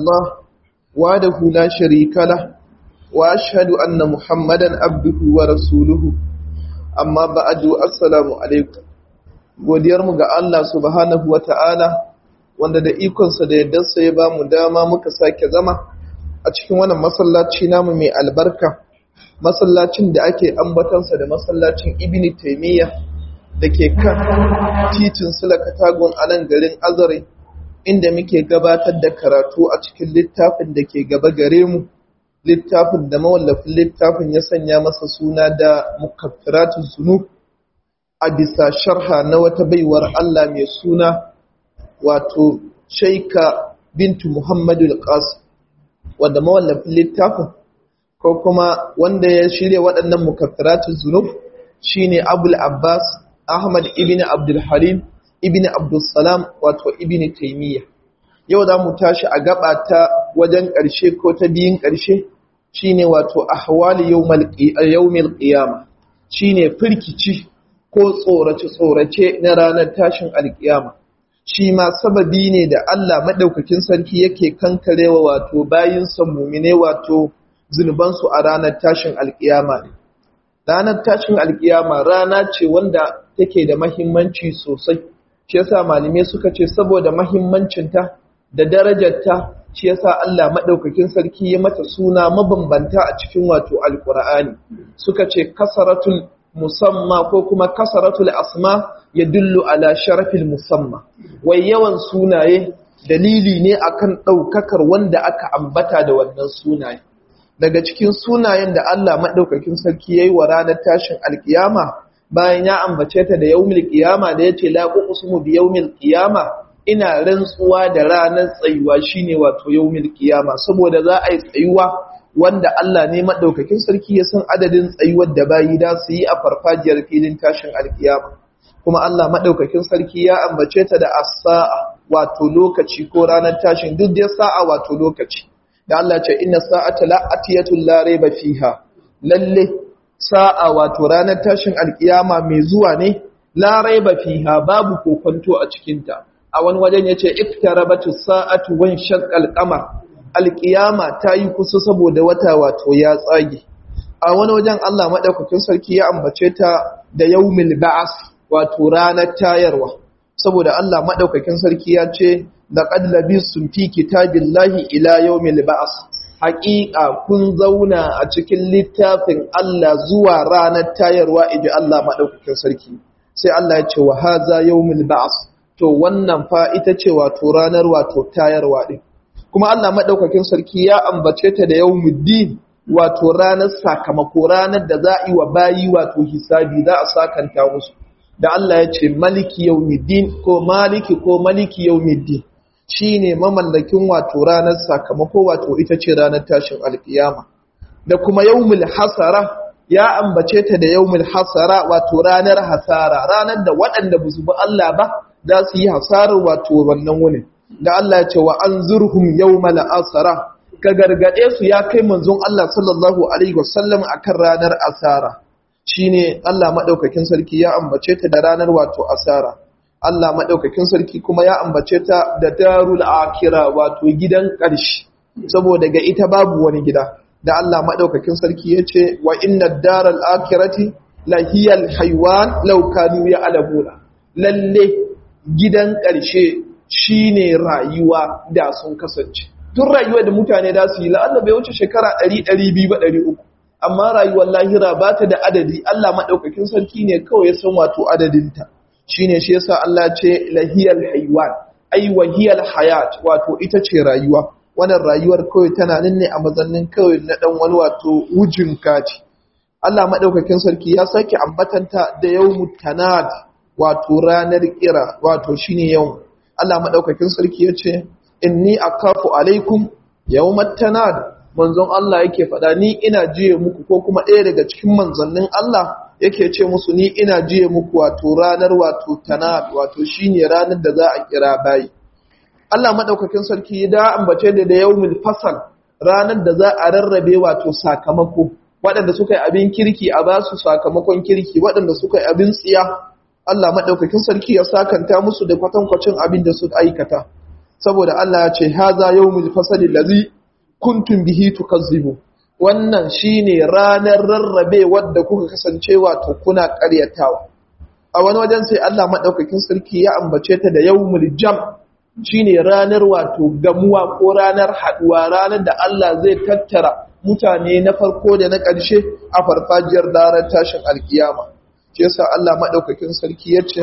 الله وحده لا شريك له وأشهد أن محمدا عبده ورسوله أما بعد السلام عليكم godiyarmu ga Allah subhanahu wata'ala wanda da ikonsa da yaddarsa ya ba mu dama muka sake zama a cikin wannan masallaci namu mai albarka masallacin da ake ambatansa da masallacin ibn taimiyya da ke kan titin sulakatagon a nan garin azare inda muke gabatar da karatu a cikin littafin da ke gaba gare mu littafin da mawallafin littafin ya sanya masa suna da mukaffiratun zunub a bisa sharha na wata baiwar Allah mai suna wato shaika bintu Muhammadu al-Qasim wanda mawallafin littafin ko kuma wanda ya shirya waɗannan mukaffiratun zunub shine Abul Abbas Ahmad ibn Abdul Halim ibn Abdul Salam wato ibn Taymiyyah yau za mu tashi a gaba ta wajen ƙarshe ko ta biyun ƙarshe shine wato ahwali yawmil qiyama shine firkici ko tsorace-tsorace na ranar tashin alkiyama shi ma sababi ne da Allah maɗaukakin sarki yake kankarewa wato bayin mumine wato zunubansu a ranar tashin alkiyama ne ranar tashin alkiyama rana ce wanda take da mahimmanci sosai shi yasa malamai suka ce saboda mahimmancinta da darajarta shi yasa Allah maɗaukakin sarki ya mata suna mabambanta a cikin wato alkur'ani suka ce kasaratul musamma ko kuma kasaratul asma ya dullu ala sharafil musamma wai yawan sunaye dalili ne akan ɗaukakar wanda aka ambata da wannan sunaye daga cikin sunayen da Allah maɗaukakin sarki ya yi wa ranar tashin alkiyama bayan ya ambace ta da yaumil kiyama da ya ce la uqsimu bi yaumil kiyama ina rantsuwa da ranar tsayuwa shine wato yaumil kiyama saboda za a yi tsayuwa wanda Allah ne maɗaukakin sarki ya san adadin tsayuwar da bayi da su yi a farfajiyar filin tashin alkiyama kuma Allah maɗaukakin sarki ya ambace ta da as-sa'a wato lokaci ko ranar tashin duk da sa'a wato lokaci da Allah ce inna sa'ata la'atiyatul la rayba fiha lalle sa'a wato ranar tashin alkiyama mai zuwa ne la rayba fiha babu kokonto a cikin ta a wani wajen yace iktarabatu sa'atu wan shaqqal qamar alƙiyama ta yi kusa saboda wata wato ya tsage a wani wajen Allah maɗaukakin sarki ya ambace ta da yaumil ba'as wato ranar tayarwa saboda Allah maɗaukakin sarki ya ce da qad labistum fi kitabillahi ila yaumil ba'as haƙiƙa kun zauna a cikin littafin Allah zuwa ranar tayarwa iji Allah maɗaukakin sarki sai Allah ya ce wa haza yaumil ba'as to wannan fa ita ce wato ranar wato tayarwa din kuma Allah maɗaukakin sarki ya ambace ta da yawmuddin wato ranar sakamako ranar da za a yi wa bayi wato hisabi za a sakanta musu da Allah ya ce maliki yawmuddin ko maliki ko maliki yawmuddin shine mamallakin wato ranar sakamako wato ita ce ranar tashin alkiyama da kuma yawmul hasara ya ambace ta da yawmul hasara wato ranar hasara ranar da waɗanda ba su bi Allah ba za su yi hasarar wato wannan wunin da Allah ya ce wa an zurhum yawmal asara ka gargade su ya kai manzon Allah sallallahu alaihi wasallam akan ranar asara shine Allah madaukakin sarki ya ambace ta da ranar wato asara Allah madaukakin sarki kuma ya ambace ta da darul akhirah wato gidan ƙarshe saboda ga ita babu wani gida da Allah madaukakin sarki ya ce wa inna daral akhirati lahiyal haywan law kanu ya'lamuna lalle gidan ƙarshe shi ne rayuwa da sun kasance. Tun rayuwa da mutane da su yi la'alla bai wuce shekara ɗari ɗari biyu ba ɗari uku. Amma rayuwar lahira ba ta da adadi, Allah maɗaukakin sarki ne kawai ya san wato adadinta. Shi ne shi yasa Allah ce lahiyar haiwan, ai wahiyar hayat wato ita ce rayuwa. Wannan rayuwar kawai tana nan ne a mazannin kawai na ɗan wani wato wujin kati. Allah maɗaukakin sarki ya sake ambatanta da yau tanad wato ranar kira wato shine yau Allah maɗaukakin sarki ya ce, Inni a kafu alaikum yau matanad, manzon Allah yake faɗa ni ina jiye muku ko kuma ɗaya daga cikin manzannin Allah yake ce musu ni ina jiye muku wato ranar wato tanad wato shi ne ranar da za a kira bayi. Allah maɗaukakin sarki da ambace da da yau fasal ranar da za a rarrabe wato sakamako, waɗanda suka yi abin kirki a ba su sakamakon kirki, waɗanda suka yi abin tsiya Allah maɗaukakin sarki ya sakanta musu da kwatankwacin abin da suka aikata. saboda Allah ya ce haza yawmul fasali allazi kuntum bihi tukazzibu wannan shine ranar rarrabe wadda kuka kasance wato kuna ƙaryatawa a wani wajen sai Allah madaukakin sarki ya ambace ta da yawmul jam shine ranar wato gamuwa ko ranar haduwa ranar da Allah zai tattara mutane na farko da na ƙarshe a farfajiyar daren tashin alkiyama shi yasa Allah madaukakin sarki yace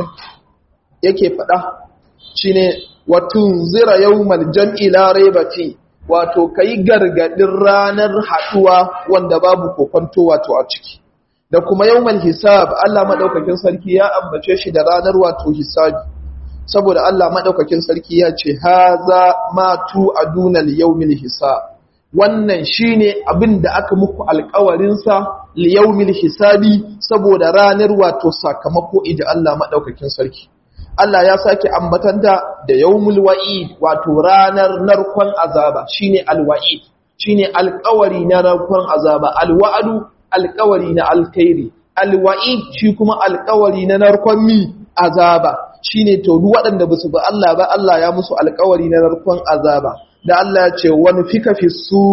yake faɗa shine watun zira yawmal jam'i la raiba fi wato kai gargadin ranar haduwa wanda babu kokonto wato a ciki da kuma yawmal hisab Allah madaukakin sarki ya ambace shi da ranar wato hisabi saboda Allah madaukakin sarki ya ce haza ma tu aduna liyawmil hisab wannan shine abin da aka muku alƙawarin sa liyawmil hisabi saboda ranar wato sakamako ida Allah madaukakin sarki Allah ya sake ambatanta da yawmul wa'id wato ranar narkon azaba shine alwa'id shine alƙawari na narkon azaba alwa'adu alƙawari na alkhairi alwa'id shi kuma alƙawari na narkon mi azaba shine to duk waɗanda basu ba Allah ba Allah ya musu alƙawari na narkon azaba da Allah ya ce wani fika fi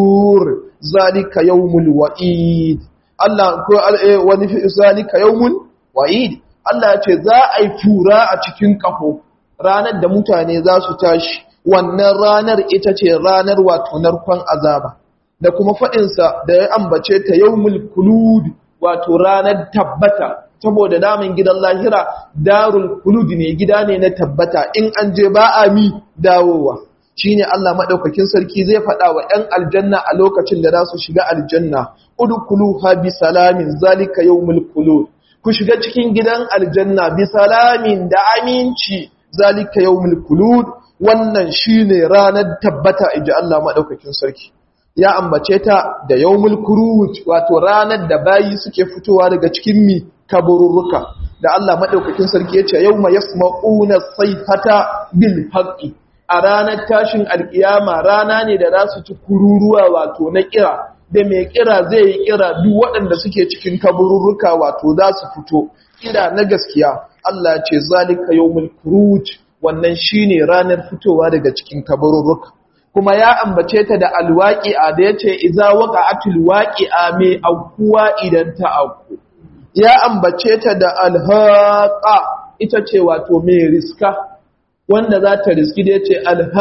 sur zalika yawmul wa'id Allah ko wani fi zalika yawmul wa'id Allah ya ce za a yi fura a cikin ƙaho ranar da mutane za su tashi wannan ranar ita ce ranar wato narkon azaba da kuma faɗinsa da ya ambace ta yau mulkulud wato ranar tabbata saboda damin gidan lahira darul kulud ne gida ne na tabbata in an je ba a mi dawowa shine Allah maɗaukakin sarki zai faɗa wa ‘yan aljanna a lokacin da za su shiga aljanna udkhulu ha bi salamin zalika yawmul khulud ku shiga cikin gidan aljanna bi salamin da aminci zalika yawmul khulud wannan shine ranar tabbata inji Allah madaukakin sarki ya ambace ta da yawmul khuruj wato ranar da bayi suke fitowa daga cikin mi kaburruka da Allah madaukakin sarki yace yawma yasma'una sayhata bil haqqi a ranar tashin alkiyama rana ne da za su ci kururuwa wato na kira da mai kira zai yi kira duk waɗanda suke cikin kaburruka wato za su fito kira na gaskiya Allah ce zalika yawmul khuruj wannan shine ranar fitowa daga cikin kaburruka kuma ya ambace ta da alwaqi'a da yace idza waqa'atul waqi'a mai aukuwa idan ta auku ya ambace ta da alhaqa ita ce wato mai riska wanda za ta riski da yace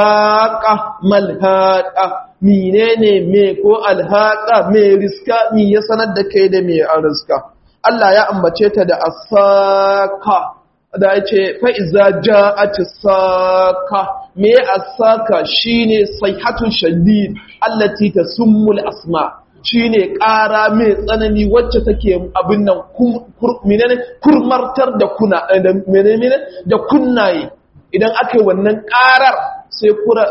alhaqa malhaqa menene me ko alhaqa me riska mi ya sanar da kai da me an riska Allah ya ambace ta da asaka da yace fa iza ja'at saka me asaka shine sayhatu shadid allati tasummu asma shine ƙara mai tsanani wacce take abin nan menene kurmartar da kuna menene da kunnaye idan aka yi wannan ƙarar sai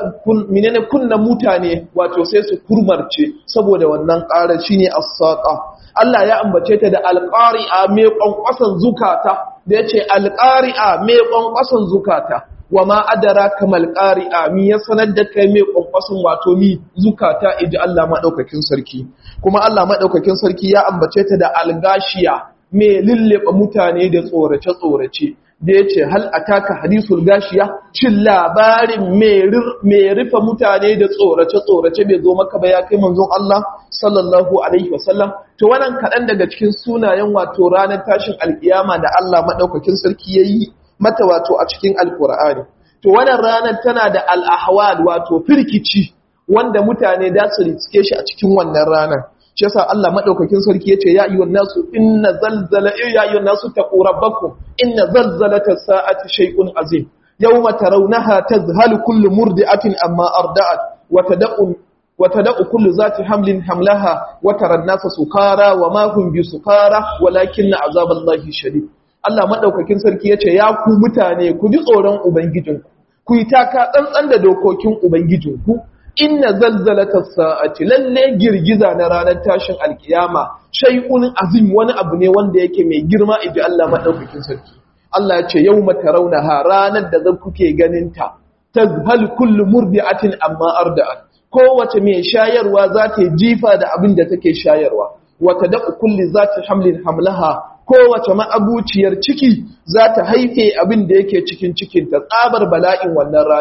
minene kunna mutane wato sai su kurmarce saboda wannan ƙarar shine as-saqa Allah ya ambace ta da alqari'a mai kwankwasan zukata da yace alqari'a mai kwankwasan zukata wama adraka mal qari'a mi ya sanar da kai mai kwankwasan wato mi zukata iji Allah madaukakin sarki kuma Allah madaukakin sarki ya ambace ta da algashiya mai lullube mutane da tsorace tsorace da ya ce hal ataka hadisul gashiya cin labarin mai rufe mutane da tsorace-tsorace bai zo maka ba ya kai manzon Allah sallallahu alaihi wasallam to wannan kaɗan daga cikin sunayen wato ranar tashin alkiyama da Allah maɗaukakin sarki ya yi mata wato a cikin alkur'ani to wannan ranar tana da al'ahwal wato firkici wanda mutane da su riske shi a cikin wannan ranar shi yasa Allah madaukakin sarki yace ya ayyuhan nasu inna zalzala ya ayyuhan nasu taqu rabbakum inna zalzalata sa'ati shay'un azim yawma tarawnaha tazhalu kullu murdi'atin amma arda'at wa tad'u wa tad'u kullu zati hamlin hamlaha wa tara an-nasa sukara wa ma hum bisukara walakinna azaballahi shadid Allah madaukakin sarki yace ya ku mutane ku ji tsoron ubangijinku ku yi taka tsantsan da dokokin ubangijinku inna zalzalata sa'ati lalle girgiza na ranar tashin alkiyama shay'un azim wani abu ne wanda yake mai girma idan Allah madaukakin sarki Allah ya ce yawma tarawnaha ranar da zan kuke ganin ta tazhal kullu murdi'atin amma arda'at kowace mai shayarwa za ta jifa da abin da take shayarwa wata da'u kulli zati hamlin hamlaha kowace ma'abuciyar ciki za ta haife abin da yake cikin cikinta tsabar bala'in wannan ranar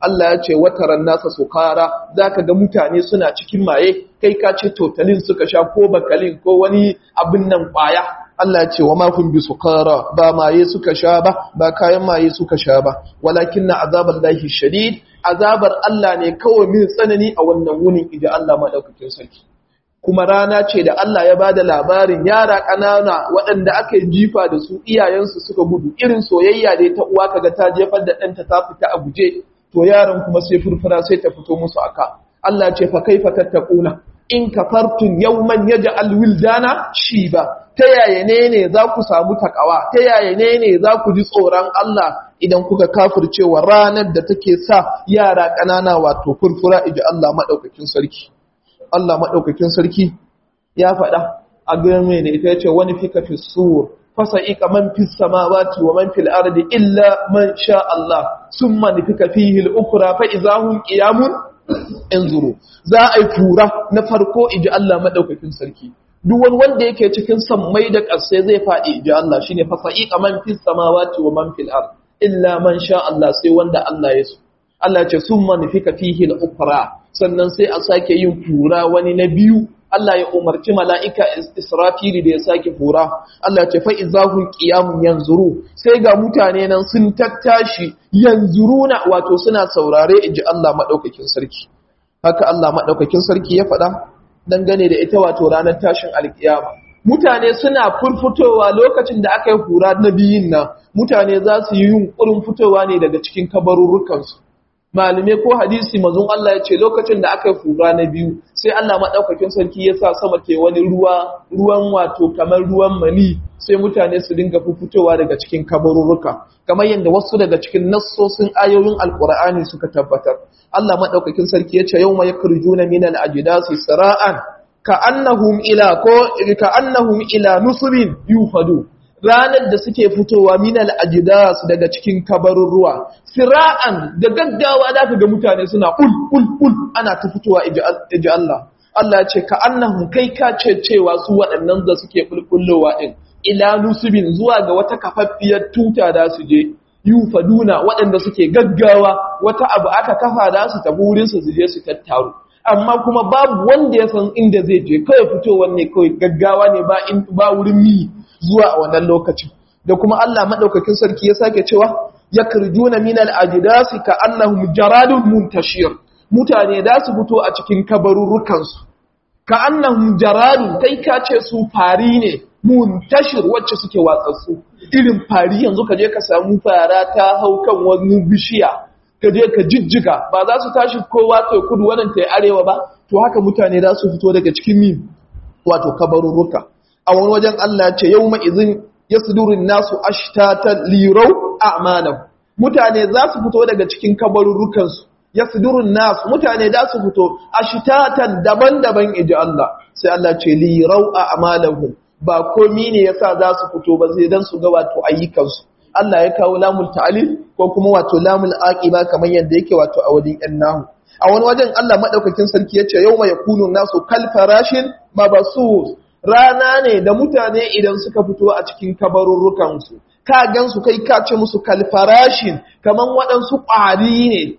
Allah ya ce wataran nasa sukara zaka ga mutane suna cikin maye kai ka ce totalin suka sha ko bakalin ko wani abin nan kwaya Allah ya ce wa ma kun bi sukara ba maye suka sha ba ba kayan maye suka sha ba walakin na azabar lahi shadid azabar Allah ne kawai min tsanani a wannan wunin idan Allah madaukakin sarki kuma rana ce da Allah ya bada labarin yara ƙanana waɗanda aka yi jifa da su iyayensu suka gudu irin soyayya da ta uwa kaga ta jefar da ɗanta ta fita a guje to yaran kuma sai furfura sai ta fito musu aka Allah ce fa kaifa tattaquna in kafartum yawman yaj'al wildana shiba ta yaya ne ne za ku samu takawa ta yaya ne ne za ku ji tsoron Allah idan kuka kafircewa ranar da take sa yara ƙanana wato furfura iji Allah madaukakin sarki Allah maɗaukakin sarki ya faɗa a game da ita ya ce wani fika fi sur fasa ika man fi samawati wa man fil ardi illa man sha Allah sun man fika fihi al-ukra fa idahum qiyamun anzuru za a yi fura na farko iji Allah maɗaukakin sarki duk wani wanda yake cikin sammai da ƙarsai zai faɗi iji Allah shine fasa ika man fi samawati wa man fil ardi illa man sha Allah sai wanda Allah ya so Allah ce sun manufika fihi al-ukra sannan sai a sake yin fura wani na biyu Allah ya umarci mala'ika Israfili da ya sake fura Allah ce fa izahun qiyamun yanzuru sai ga mutane nan sun tattashi yanzuruna wato suna saurare inji Allah madaukakin sarki haka Allah madaukakin sarki ya faɗa dangane da ita wato ranar tashin alkiyama mutane suna furfutowa lokacin da aka yi fura na biyun nan mutane za su yi yunkurin fitowa ne daga cikin kabarurrukansu malume ko hadisi mazun Allah ya ce lokacin da aka yi fura na biyu sai Allah maɗaukakin sarki ya sa sama ke wani ruwa ruwan wato kamar ruwan mani sai mutane su dinga fitowa daga cikin kabarurruka kamar yadda wasu daga cikin nassosin ayoyin alkur'ani suka tabbatar Allah maɗaukakin sarki ya ce yau ma yakhrijuna min al-ajdasi sara'an ka'annahum ila ko ka'annahum ila nusbin yufadu ranar da suke fitowa minal ajidas daga cikin kabarurruwa sira'an da gaggawa da ga mutane suna ul ul ul ana ta fitowa iji Allah Allah ya ce ka annahum kai ka ce cewa su waɗannan da suke bulbullowa din ila nusubin zuwa ga wata kafaffiyar tuta da su je yufaduna waɗanda suke gaggawa wata abu aka kafa da su tafi wurin su je su tattaru amma kuma babu wanda ya san inda zai je kawai fitowar ne kawai gaggawa ne ba ba wurin mi zuwa a wannan lokacin da kuma Allah madaukakin sarki ya sake cewa yakrujuna minal ajdasi ka annahum jaradun muntashir mutane da su fito a cikin kabarurrukan su ka annahum jaradun kai ka ce su fari ne muntashir wacce suke watsatsu irin fari yanzu ka je ka samu fara ta hau kan wani bishiya ka je ka jijjiga ba za su tashi kowa ta kudu wannan ta arewa ba to haka mutane za su fito daga cikin min wato kabarurruka a wani wajen Allah ce yau ma'izin ya sudurin nasu ashtatan lirau a'malam mutane za su fito daga cikin kabarurrukansu ya sudurin nasu mutane za su fito ashtatan daban-daban iji Allah sai Allah ce lirau a'malahum ba komi ne yasa za su fito ba sai dan su ga wato ayyukansu Allah ya kawo lamul ta'lil ko kuma wato lamul aqiba kamar yadda yake wato a wadin yan nahu a wani wajen Allah madaukakin sarki yace yawma yakunu nasu kal farashin mabasus rana ne da mutane idan suka fito a cikin kabarurrukan su ka gansu kai ka ce musu kal farashin kaman waɗansu ƙwari ne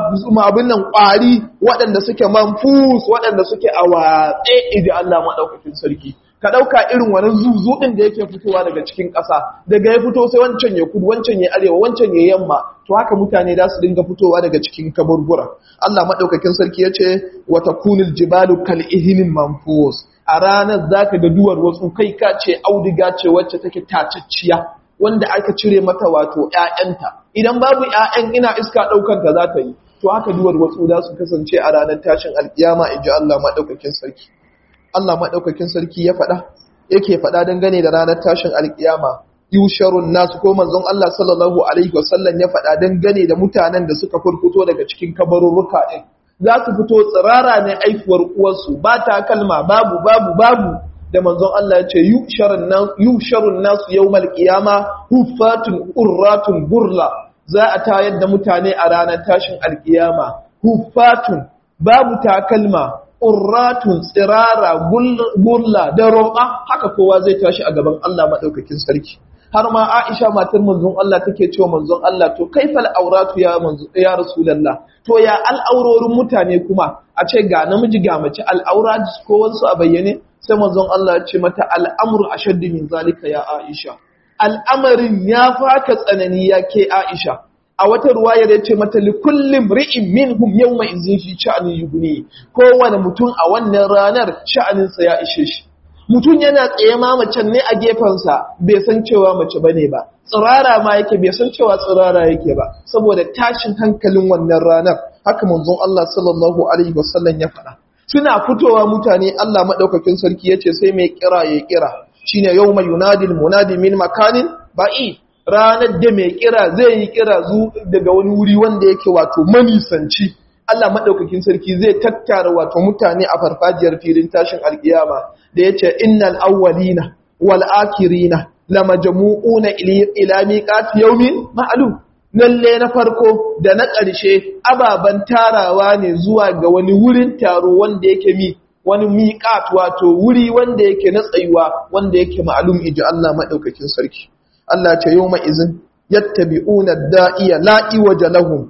abin nan ƙwari waɗanda suke manfus waɗanda suke a watse idan Allah madaukakin sarki ka ɗauka irin wani zuzuɗin da yake fitowa daga cikin ƙasa daga ya fito sai wancan ya kudu wancan ya arewa wancan ya yamma to haka mutane za su dinga fitowa daga cikin kaburbura Allah maɗaukakin sarki ya ce wata kunil jibalu kal ihinin manfus a ranar za ka ga duwar wasu kai ka ce audiga ce wacce take tacacciya wanda aka cire mata wato ‘ya'yanta idan babu ‘ya'yan ina iska ɗaukar ta za ta yi to haka duwar wasu za su kasance a ranar tashin alkiyama in ji Allah maɗaukakin sarki Allah maɗaukakin sarki ya faɗa yake faɗa dangane da ranar tashin alkiyama yusharun nasu ko manzon Allah sallallahu alaihi wasallam ya faɗa dangane da mutanen da suka furfuto daga cikin kabarurruka ɗin za su fito tsirara ne aifuwar uwarsu ba ta kalma babu babu babu da manzon Allah ya ce yusharun nasu yawmal qiyama huffatun urratun burla za a tayar da mutane a ranar tashin alkiyama huffatun babu takalma urratun tsirara burla da roƙa haka kowa zai tashi a gaban Allah maɗaukakin sarki har ma Aisha matar manzon Allah take cewa manzon Allah to kaifal auratu ya manzon ya rasulullah to ya al'aurorin mutane kuma a ce ga namiji ga mace al'aura ko wasu a bayyane sai manzon Allah ya ce mata al'amru ashaddu min zalika ya Aisha al'amarin ya faka tsanani ya ke Aisha a wata ruwaya da ce mata li kullum ri'in minhum yawma izin fi sha'anin yuguni kowane mutum a wannan ranar sha'aninsa ya ishe shi mutum yana tsaye ma macen ne a gefensa bai san cewa mace bane ba tsirara ma yake bai san cewa tsirara yake ba saboda tashin hankalin wannan ranar haka manzon Allah sallallahu alaihi wasallam ya faɗa suna fitowa mutane Allah madaukakin sarki yace sai mai kira ya kira shine yawma yunadil munadi min makanin ba'i ranar da mai kira zai yi kira zu daga wani wuri wanda yake wato manisanci Allah madaukakin sarki zai tattara wato mutane a farfajiyar filin tashin alkiyama da yace innal awwalina wal akhirina lamajmu'una ila miqati yawmin ma'lum lalle na farko da na ƙarshe ababan tarawa ne zuwa ga wani wurin taro wanda yake mi wani miqat wato wuri wanda yake na tsayuwa wanda yake ma'lum iji Allah madaukakin sarki Allah ce yawma izin yattabi'una da'iya la'i waje lahum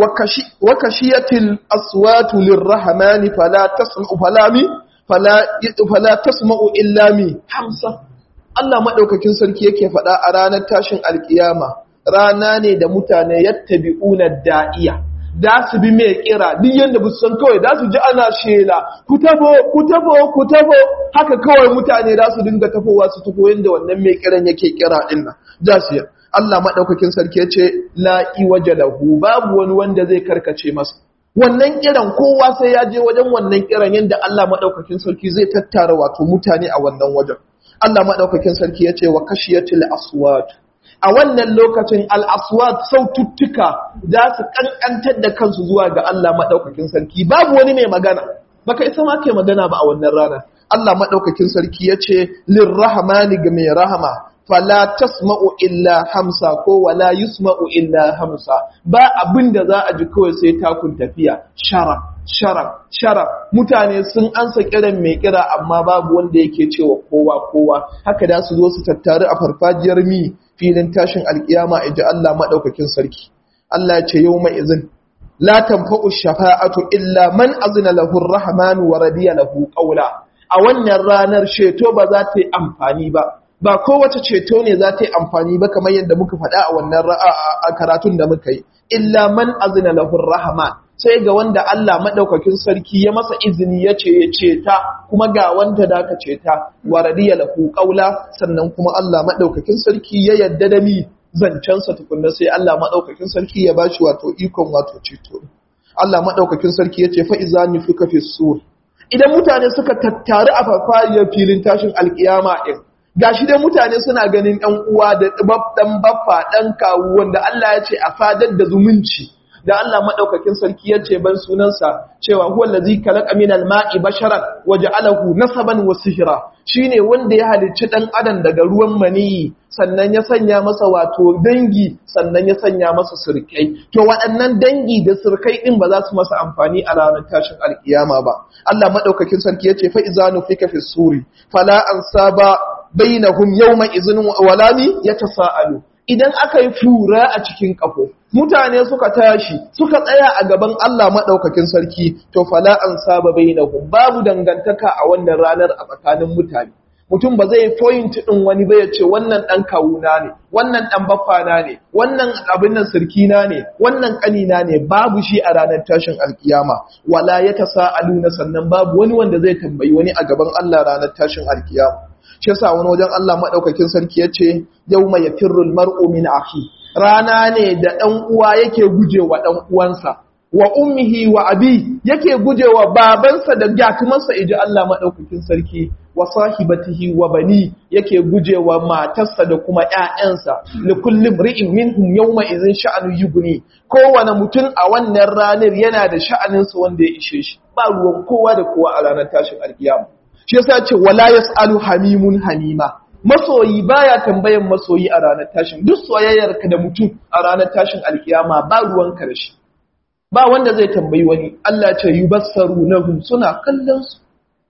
wa kashiyatil aswatu lirrahmani fala tasma'u falami fala fala tasma'u illa mi hamsa Allah madaukakin sarki yake faɗa a ranar tashin alkiyama rana ne da mutane yattabi'una da'iya da su bi mai kira duk yanda bu san kawai da su ji ana shela ku tabo ku tabo ku tabo haka kawai mutane da su dinga tafowa su tafo yanda wannan mai kiran yake kira din nan da su Allah madaukakin sarki yace la iwaja lahu babu wani wanda zai karkace masa wannan kiran kowa sai ya je wajen wannan kiran yanda Allah madaukakin sarki zai tattara wato mutane a wannan wajen Allah madaukakin sarki yace wa kashiyatil aswat a wannan lokacin al'aswat saututtuka za su ƙanƙantar da kansu zuwa ga Allah maɗaukakin sarki babu wani mai magana baka isa ma ke magana ba a wannan rana Allah maɗaukakin sarki ya ce lirrahmani ga mai rahama fala tasma'u illa hamsa ko wala yusma'u illa hamsa ba abin da za a ji kawai sai takun tafiya shara shara shara mutane sun ansa kiran mai kira amma babu wanda yake cewa kowa kowa haka da su zo su tattaru a farfajiyar mi filin tashin alkiyama ji Allah maɗaukakin sarki. Allah ya ce yau mai izin, La tamfa'u shafa'atu illa man azina lahu rahmanu wa radiya lahu qawla. A wannan ranar ceto ba za ta yi amfani ba. Ba kowace ceto ne za ta yi amfani ba kamar yadda muka faɗa a wannan a karatun da muka yi. Illa man azina lahu rahman. sai ga wanda Allah maɗaukakin sarki ya masa izini ya ce ya ceta kuma ga wanda da ka ceta wa radiya lahu qawla sannan kuma Allah maɗaukakin sarki ya yadda da mi zancensa tukunna sai Allah maɗaukakin sarki ya bashi wato ikon wato ceto Allah maɗaukakin sarki ya ce fa iza nufika fi sur idan mutane suka tattaru a farfajiyar filin tashin alkiyama din gashi dai mutane suna ganin ɗan uwa da ɗan baffa ɗan kawu wanda Allah ya ce a fadar da zumunci da Allah madaukakin sarki ya ce ban sunansa cewa huwa allazi khalaqa minal ma'i basharan waja'alahu nasaban wa sihra shine wanda ya halicci dan adam daga ruwan maniyi sannan ya sanya masa wato dangi sannan ya sanya masa sirkai to waɗannan dangi da sirkai din ba za su masa amfani a ranar tashin alkiyama ba Allah madaukakin sarki ya ce fa izanu fika fi suri fala ansaba bainahum yawma izin walami yatasaalu idan aka yi fura a cikin ƙafo, mutane suka tashi, suka tsaya a gaban Allah maɗaukakin sarki, to fala an saba bai na babu dangantaka a wannan ranar a tsakanin mutane. Mutum ba zai point ɗin wani ba ya ce wannan ɗan kawuna ne, wannan ɗan baffana ne, wannan abin nan sirkina ne, wannan ƙanina ne, babu shi a ranar tashin alkiyama, wala ya ta sa'aluna sannan babu wani wanda zai tambayi wani a gaban Allah ranar tashin alkiyama. shi yasa wani wajen Allah madaukakin sarki yace yawma yafirrul mar'u min akhi rana ne da dan uwa yake gujewa dan uwansa wa ummihi wa abi yake gujewa babansa da gyatumarsa iji Allah madaukakin sarki wa sahibatihi wa bani yake gujewa matarsa da kuma ƴaƴansa li kulli ri'in minhum yawma idhin sha'anu yughni kowane mutum a wannan ranar yana da sha'aninsa wanda ya ishe shi ba ruwan kowa da kowa a ranar tashin alkiyama shi yasa ce wala yasalu hamimun hamima masoyi baya tambayan masoyi a ranar tashin duk soyayyar ka da mutum a ranar tashin alkiyama ba ruwan ka da shi ba wanda zai tambayi wani Allah ce yubassaru nahum suna kallon su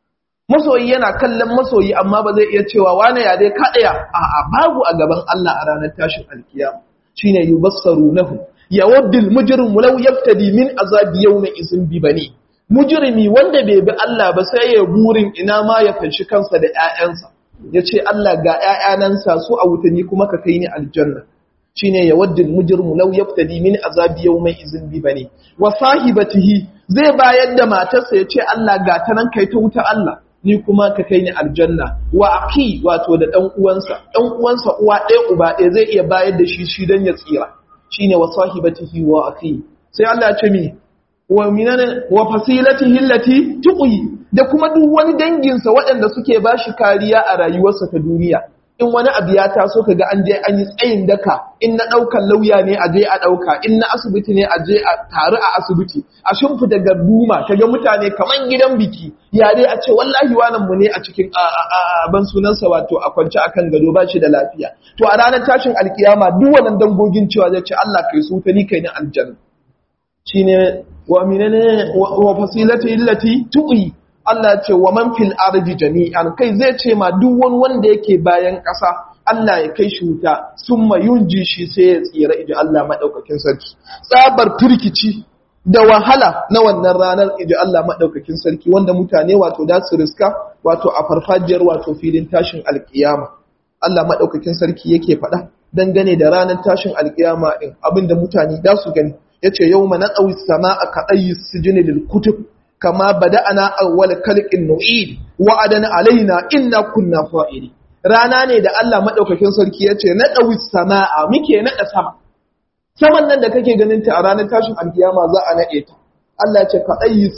masoyi yana kallon masoyi amma ba zai iya cewa wane ya dai kaɗaya a'a babu a gaban Allah a ranar tashin alkiyama shine yubassarunahu yawaddul mujrimu law yaftadi min azabi yawma izin bi bani mujrimi wanda bai bi Allah ba sai ya burin ina ma ya fanshi kansa da ƴaƴansa yace Allah ga ƴaƴanansa su a wutani kuma ka kai ni aljanna shine yawaddul mujrimu law yaftadi min azabi yawma izin bi bani wa sahibatihi zai bayar da matarsa yace Allah ga ta nan kai ta wuta Allah ni kuma ka kai ni aljanna wa aki wato da dan uwansa dan uwansa uwa ɗaya uba ɗaya zai iya bayar da shi shi dan ya tsira shine wa sahibatihi wa aki sai Allah ya ce mi wa minana wa fasilatihi allati tuqi da kuma duk wani danginsa waɗanda suke bashi kariya a rayuwarsa ta duniya in wani abu ya taso kaga an je an yi tsayin daka in na ɗaukan lauya ne a je a ɗauka in na asibiti ne a je a taru a asibiti a shimfida garduma kaga mutane kaman gidan biki ya dai a ce wallahi wannan mu ne a cikin ban sunansa wato a kwance akan gado ba shi da lafiya to a ranar tashin alkiyama duk wannan dangogin cewa zai ce Allah kai su ta ni kai ni aljanna shine wa minane wa fasilati illati tuqi Allah ce wa man fil ardi jami'an kai zai ce ma duk wani wanda yake bayan ƙasa Allah ya kai shi wuta summa yunji shi sai ya tsira iji Allah madaukakin sarki tsabar turkici da wahala na wannan ranar iji Allah madaukakin sarki wanda mutane wato da su riska wato a farfajiyar wato filin tashin alkiyama Allah madaukakin sarki yake faɗa dangane da ranar tashin alkiyama din abinda mutane da su gani yace yawma naqawi samaa ka ayyi sijni lil kutub kama bada'ana awwal khalqin nu'id wa'adan alaina inna kunna fa'ili rana ne da Allah madaukakin sarki yace na dawi samaa muke nada sama saman nan da kake ganin ta a ranar tashin alkiyama za a nade ta Allah ce ka ayi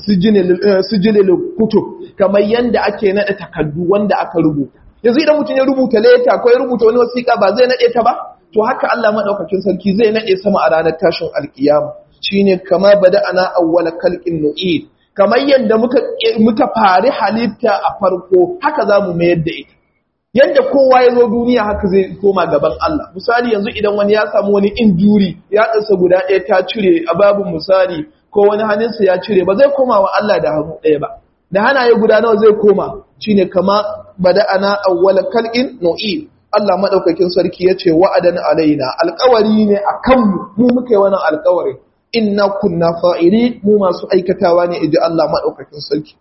sijilil kutub kamar yanda ake nada takaddu wanda aka rubuta yanzu idan mutum ya rubuta leta ko ya rubuta wani wasiƙa ba zai nade ta ba to haka Allah madaukakin sarki zai nade sama a ranar tashin alkiyama shine kama bada'ana awwal khalqin nu'id kamar yadda muka fari halitta a farko haka za mu mayar da ita yadda kowa ya zo duniya haka zai koma gaban Allah misali yanzu idan wani ya samu wani injuri ya ɗansa guda ɗaya ta cire a babin misali ko wani hannunsa ya cire ba zai koma wa Allah da hannu ɗaya ba da hanaye guda nawa zai koma shine kama bada'ana awwala kalqin nu'id Allah madaukakin sarki yace wa'adan alaina alƙawari ne akan mu mu muka yi wannan alƙawari inna kunna fa'ili mu masu aikatawa ne iji Allah maɗaukakin sarki.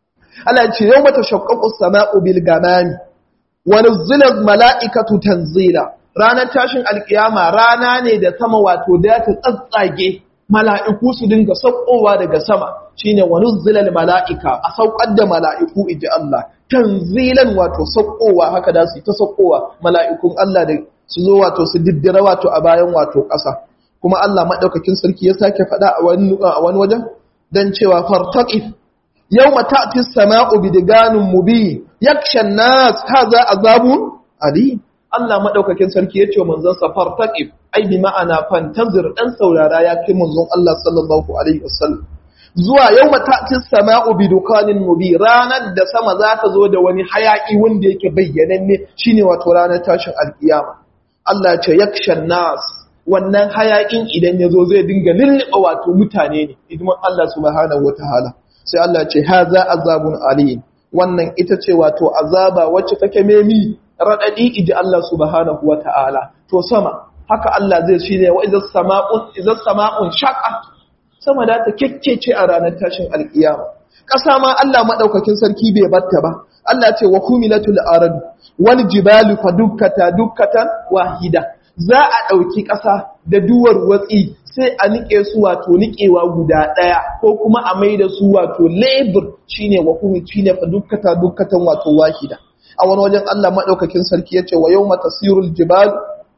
Allah ce yau mata shakkaku sama'u bil gamami, wani zilar mala'ikatu tanzila, ranar tashin alƙiyama rana ne da sama wato da ta tsatsage mala'iku su dinga saukowa daga sama shi ne wani zilar mala'ika a saukar da mala'iku iji Allah, tanzilan wato saukowa haka da su yi ta saukowa mala'ikun Allah da su zo wato su diddira wato a bayan wato ƙasa. kuma Allah maɗaukakin sarki ya sake faɗa a wani wajen don cewa fartaƙif yau mata'atis sama'u bidiganin mubi yakshan nas haza azabun ali Allah maɗaukakin sarki ya ce manzon sa fartaƙif ai bi ma'ana fantazir dan saurara ya kai manzon Allah sallallahu alaihi wasallam zuwa yau mata'atis sama'u bidukanin mubi ranar da sama za ta zo da wani hayaki wanda yake bayyananne shine wato ranar tashin alkiyama Allah ya ce yakshan nas wannan hayakin idan ya zo zai dinga lullaba wato mutane ne idan Allah subhanahu wataala sai Allah ce haza azabun alim wannan ita ce wato azaba wacce take memi radadi iji Allah subhanahu wataala to sama haka Allah zai shine wa idza sama'un idza sama'un shaqat sama da ta kekkece a ranar tashin alkiyama ƙasa ma Allah madaukakin sarki bai batta ba Allah ce wa kumilatul arad wal jibalu fadukkata dukkatan wahida za a ɗauki ƙasa da duwar watsi sai a niƙe su wato niƙewa guda ɗaya ko kuma a mai da su wato lebur shine wa kuma shine fa dukkata dukkatan wato wahida a wani wajen Allah maɗaukakin sarki ya ce wa yau matasirul jibalu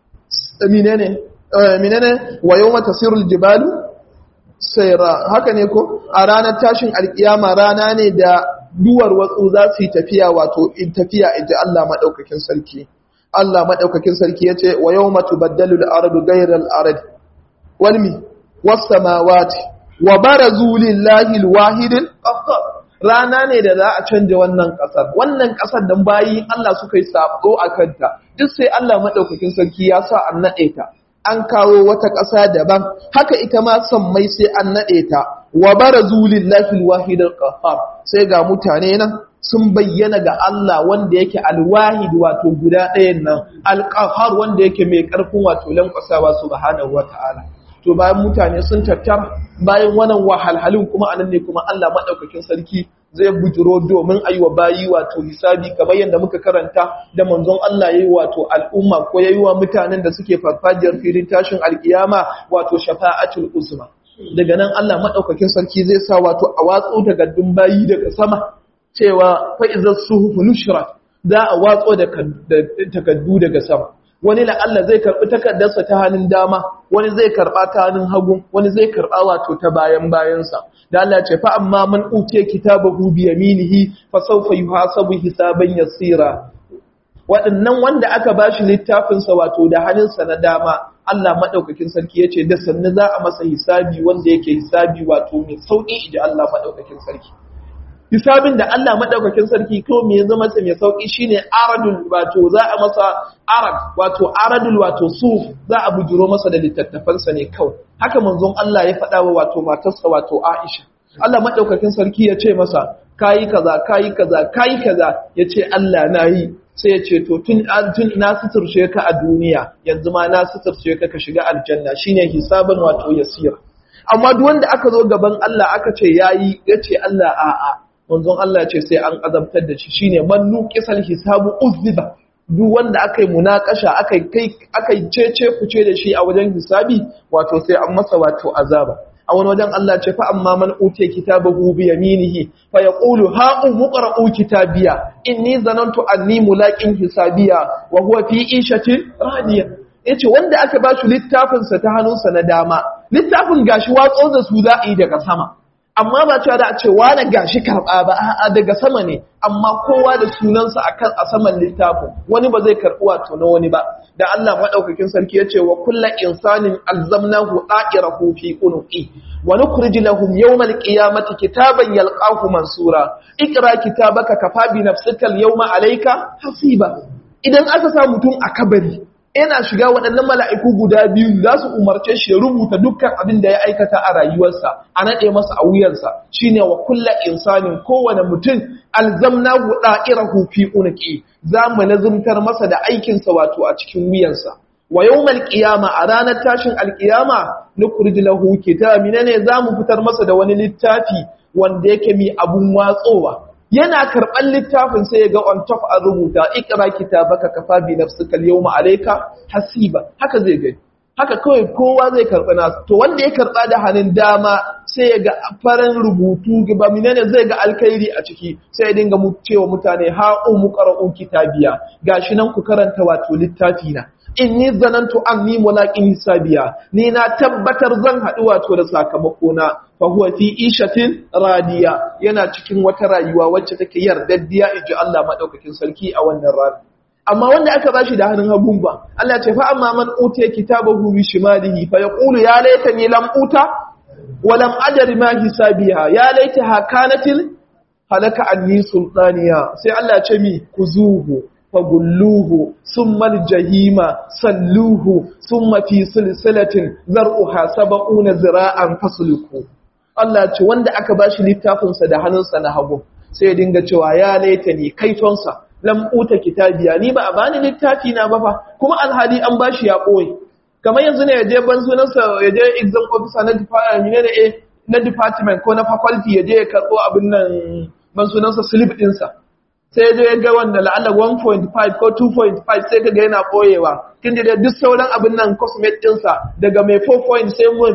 menene menene wa yau matasirul jibalu sayra haka ne ko a ranar tashin alkiyama rana ne da duwar watsu za su yi tafiya wato in tafiya inji Allah maɗaukakin sarki Allah maɗaukakin sarki ya ce wa yau matu baddalu al'aradu gairar al'arad walmi wasu mawati wa bara zulin lahil wahidin rana ne da za a canja wannan ƙasar wannan ƙasar don bayi Allah suka yi sabo a kanta duk sai Allah maɗaukakin sarki ya sa an naɗe ta an kawo wata ƙasa daban haka ita ma mai sai an naɗe ta wa bara zulin lahil wahidin ƙafar sai ga mutane nan sun bayyana ga Allah wanda yake alwahid wato guda ɗayan nan alqahar wanda yake mai ƙarfin wato lankwasawa subhanahu wataala to bayan mutane sun tattara bayan wannan wahalhalun kuma anan ne kuma Allah madaukakin sarki zai bujiro domin a yi wa bayi wato hisabi kamar yadda muka karanta da manzon Allah ya yi wato al'umma ko ya yi wa mutanen da suke farfajiyar filin tashin alkiyama wato shafa'atul uzma daga nan Allah maɗaukakin sarki zai sa wato a watso takardun bayi daga sama cewa fa'izar suhufu nushrat za a watso da takardu daga sama wani la'alla zai karɓi takardarsa ta hannun dama wani zai karɓa ta hannun hagu wani zai karɓa wato ta bayan bayansa da Allah ce fa amma man utiya kitabahu bi yaminihi fa sawfa yuhasabu hisaban yasira waɗannan wanda aka bashi littafin sa wato da hannunsa na dama Allah madaukakin sarki yace da sannu za a masa hisabi wanda yake hisabi wato mai sauki idan Allah madaukakin sarki hisabin da Allah madaukakin sarki ko me ya zama mai sauki shine aradul wato za a masa arad wato aradul wato suf za a bujuro masa da littattafansa ne kawai haka manzon Allah ya faɗa wa wato matarsa wato Aisha Allah madaukakin sarki ya ce masa kayi kaza kayi kaza kayi kaza ya ce Allah na yi sai ya ce to tun tun na suturce ka a duniya yanzu ma na suturce ka ka shiga aljanna shine hisaban wato yasira amma duk wanda aka zo gaban Allah aka ce yayi ya ce Allah a'a manzon Allah ce sai an azabtar da shi shine man nuqisal hisabu uzziba duk wanda aka yi munakasha aka kai aka cece kuce da shi a wajen hisabi wato sai an masa wato azaba a wani wajen Allah ce fa amma man utiya kitabahu bi yaminihi fa yaqulu ha umqra'u kitabiya inni zanantu anni mulaqin hisabiya wa huwa fi ishatin radiya yace wanda aka ba shi littafin sa ta hannunsa na dama littafin gashi watso da su za a yi daga sama amma ba cewa da a ce wane gashi karɓa ba a daga sama ne amma kowa da sunansa akan a saman littafin wani ba zai karɓi wato na wani ba da Allah madaukakin sarki ya ce wa kulla insanin alzamnahu da'irahu fi unuqi wa nukhrij lahum yawmal qiyamati kitaban yalqahu mansura ikra kitabaka kafa bi nafsika al-yawma alayka hasiba idan aka sa mutum a kabari yana shiga waɗannan mala'iku guda biyu za su umarce shi ya rubuta dukkan abin da ya aikata a rayuwarsa a naɗe masa a wuyarsa shi ne wa kulla insanin kowane mutum alzamna guda irahu fi unaki za mu nazumtar masa da aikinsa wato a cikin wuyansa wa yau malƙiyama a ranar tashin alƙiyama na kurjilahu kitabi ne za mu fitar masa da wani littafi wanda yake mi abun watsowa yana karɓar littafin sai ya ga on top a rubuta ikra kitabaka kafa bi nafsika al-yawma alayka hasiba haka zai gani haka kawai kowa zai karɓa nasu to wanda ya karɓa da hannun dama sai ya ga farin rubutu ba menene zai ga alkhairi a ciki sai ya dinga cewa mutane ha umu qara'u kitabiya gashi nan ku karanta wato littafi na inni zanantu anni mulaqin hisabiya ni na tabbatar zan haɗu wato da sakamako na fa huwa fi ishatin radiya yana cikin wata rayuwa wacce take yardaddiya inji Allah madaukakin sarki a wannan rana amma wanda aka bashi da hannun hagun ba Allah ce fa amma man utiya kitabahu bi shimalihi fa yaqulu ya laitani lam uta wa lam adri ma hisabiha ya laitaha kanatil halaka anni sultaniya sai Allah ce mi kuzuhu fagulluhu summa aljahima salluhu summa fi silsilatin zar'uha sab'una zira'an fasluku Allah ce wanda aka bashi littafin sa da hannunsa na hagu sai ya dinga cewa ya laitani kaitonsa lam uta kitabiya ni ba a bani littafi na ba fa kuma alhali an bashi ya koyi kamar yanzu ne yaje ban sunansa yaje exam officer na department ne eh na department ko na faculty yaje ya karbo abin nan ban sunansa slip din sa sai yaje ya ga wanda la'alla 1.5 ko 2.5 sai kaga yana koyewa kin da duk sauran abin nan cosmet din sa daga mai 4. sai mai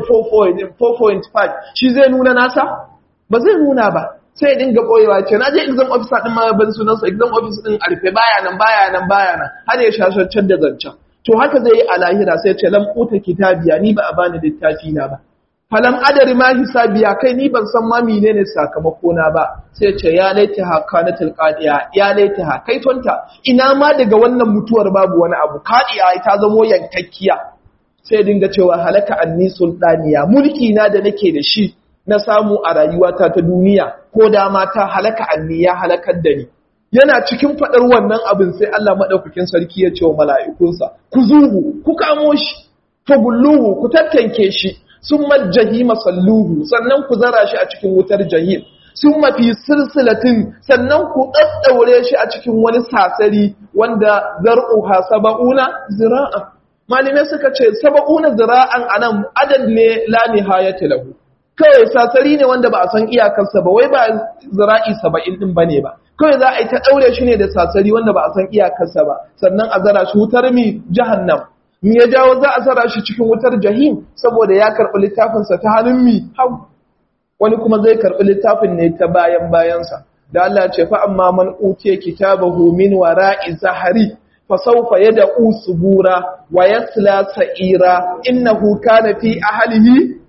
4.5 shi zai nuna nasa ba zai nuna ba sai dinga boyewa ce na je exam officer din ma ban sunansa exam officer din arfe baya nan baya nan baya nan har ya shashancen da zancen to haka zai yi a lahira sai ce lam uta kitabiya ni ba a bani littafi na ba falam adari ma hisabiya kai ni ban san ma menene sakamako na ba sai ce ya laita ha kanatul qadiya ya laita ha kai tonta ina ma daga wannan mutuwar babu wani abu qadiya ta zamo yankakkiya sai dinga cewa halaka anni sultaniya mulki na da nake da shi na samu a rayuwata ta duniya ko da mata halaka anni ya halakar da ni yana cikin faɗar wannan abin sai Allah maɗaukakin sarki ya ce wa mala'ikunsa ku zuhu ku kamo shi fagulluhu ku tattanke shi sun majjahi masalluhu sannan ku zara shi a cikin wutar jahim sun mafi silsilatin sannan ku ɗaɗɗaure shi a cikin wani sasari wanda zar'uha saba'una zira'a malamai suka ce saba'una zira'an anan adad ne la nihayata lahu kawai sasari ne wanda ba a san iyakarsa ba wai ba zira'i saba'in din bane ba kawai za a yi ta ɗaure shi ne da sasari wanda ba a san iyakarsa ba sannan a zara shi wutar mi jahannam me ya jawo za a zara shi cikin wutar jahim saboda ya karɓi littafinsa ta hannun mi hau wani kuma zai karɓi littafin ne ta bayan bayansa da Allah ce fa amma man utiya kitabahu min wara'i zahari fa sawfa yad'u subura wa yasla sa'ira innahu kana fi ahlihi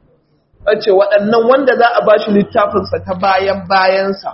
ce waɗannan wanda za a bashi littafinsa ta bayan bayansa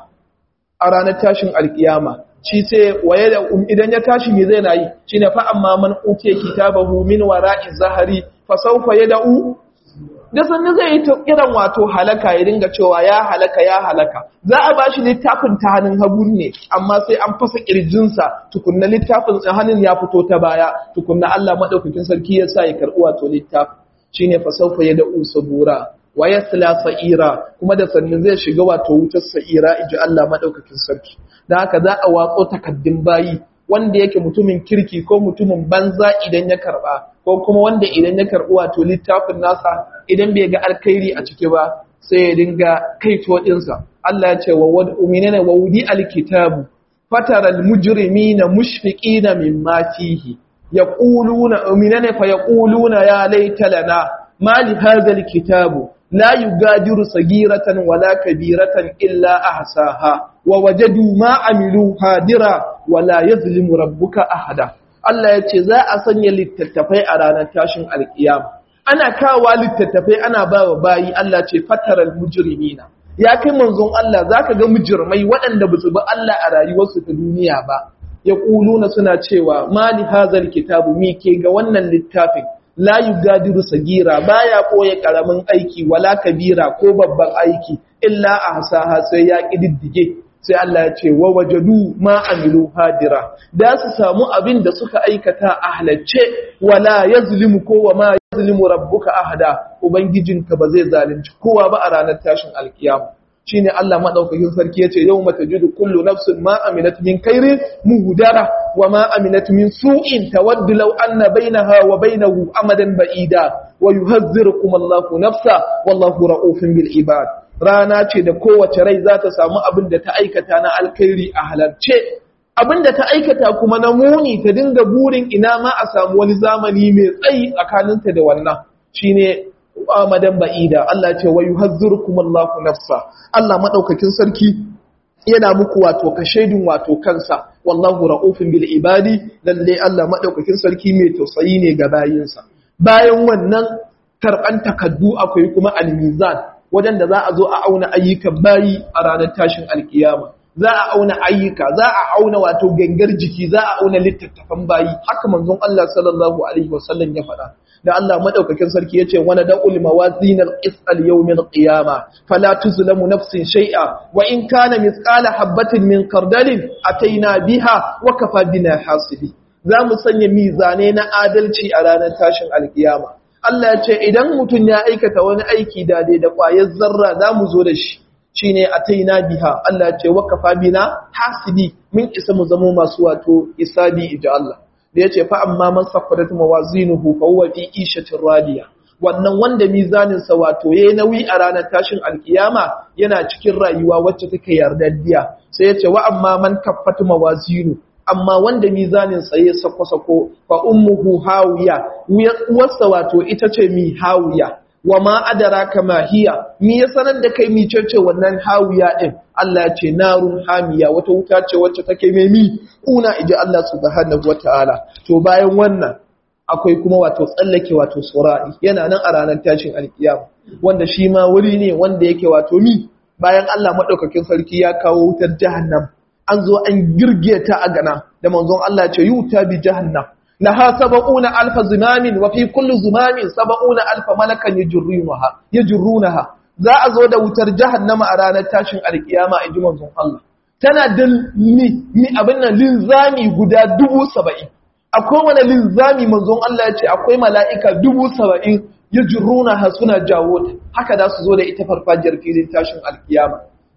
a ranar tashin alkiyama shi sai waye da idan ya tashi me zai nayi shine fa amma man utiya kitabahu min wara'i zahari fa sawfa yad'u da sannan zai yi kiran wato halaka ya dinga cewa ya halaka ya halaka za a bashi littafin ta hannun hagu ne amma sai an fasa kirjinsa tukunna littafin hannun ya fito ta baya tukunna Allah madaukakin sarki ya sa ya karɓi wato littafin shine fa sawfa yad'u sabura wa yasla sa'ira kuma da sannan zai shiga wato wutar sa'ira inji Allah madaukakin sarki dan haka za a watso takaddun bayi wanda yake mutumin kirki ko mutumin banza idan ya karba ko kuma wanda idan ya karbi wato littafin nasa idan bai ga alkhairi a ciki ba sai ya dinga kaito dinsa Allah ya ce wa wad wa wudi alkitabu fatara almujrimina mushfiqina mimma fihi yaquluna uminana fa yaquluna ya laita lana ma li hadha alkitabu لا يغادر صغيرة ولا كبيرة إلا أحساها ووجدوا ما عملوا حاضرا ولا يظلم ربك أحدا Allah ya ce za a sanya littattafai a ranar tashin alkiyama ana kawa littattafai ana ba wa bayi Allah ce fataral mujrimina ya kai manzon Allah zaka ga mujrimai waɗanda ba su bi Allah a rayuwarsu ta duniya ba ya kuluna suna cewa mali hazal kitabu mi ke ga wannan littafin la yugadiru sagira baya koye karamin aiki wala kabira ko babban aiki illa ahsaha sai ya kididdige sai Allah ya ce wa wajadu ma amilu hadira da su samu abin da suka aikata a halacce wala yazlimu ko wa ma yazlimu rabbuka ahada ubangijinka ba zai zalunci kowa ba a ranar tashin alkiyama shine Allah madaukakin sarki yace yawma tajidu kullu nafsin ma amilat min khairin muhdara wa ma amilat min su'in tawaddu law anna bainaha wa bainahu amadan ba'ida wa yuhazzirukum Allahu nafsa wallahu ra'ufun bil ibad rana ce da kowace rai za ta samu abin da ta aikata na alkhairi a halarce abin da ta aikata kuma na muni ta dinga burin ina ma a samu wani zamani mai tsayi tsakaninta da wannan shine amadan ba'ida Allah ce wa yuhazzirukum Allahu nafsa Allah madaukakin sarki yana muku wato ka shaidin wato kansa wallahu ra'ufun bil ibadi lalle Allah madaukakin sarki mai tausayi ne ga bayinsa bayan wannan karban takaddu akwai kuma al-mizan wajen da za a zo a auna ayyukan bayi a ranar tashin alkiyama za a auna ayyuka za a auna wato gangar jiki za a auna littattafan bayi haka manzon Allah sallallahu alaihi wasallam ya faɗa da Allah madaukakin sarki yace wana da'ul mawazin al-qis al-yawm al-qiyama fala tuzlamu nafsin shay'a wa in kana mithqala habatin min khardalin ataina biha wa kafa bina hasibi za mu sanya mizane na adalci a ranar tashin alkiyama Allah ya ce idan mutum ya aikata wani aiki da dai da ƙwayar zarra za mu zo da shi shi ne a taina biha Allah ya ce wakafa bina hasibi mun isa mu zama masu wato isabi ija Allah da ya ce fa amma man sakwadat mawazinuhu fa huwa fi ishatin radiya wannan wanda mizanin sa wato yayi nauyi a ranar tashin alkiyama yana cikin rayuwa wacce take yardaddiya sai ya ce wa amma man kaffat mawazinu amma wanda mizanin tsaye sako-sako fa ummuhu hawiya uwarsa wato ita ce mi hawiya wa ma adraka ma hiya mi ya sanar da kai mi cece wannan hawiya din Allah ce narun hamiya wata wuta ce wacce take mai mi kuna iji Allah subhanahu wataala to bayan wannan akwai kuma wato tsallake wato sura'i yana nan a ranar tashin alkiyama wanda shi ma wuri ne wanda yake wato mi bayan Allah madaukakin sarki ya kawo wutar jahannam an zo an girge ta a gana da manzon Allah ce yuta bi jahannam laha sab'una alfa zumamin wa fi kulli zumamin sab'una alfa malakan yajrunaha yajrunaha za a zo da wutar jahannama a ranar tashin alkiyama inji manzon Allah tana da mi mi abin nan linzami guda dubu saba'in a kowane linzami manzon Allah ya ce akwai mala'ika dubu saba'in yajrunaha suna jawo ta haka za su zo da ita farfajiyar filin tashin alkiyama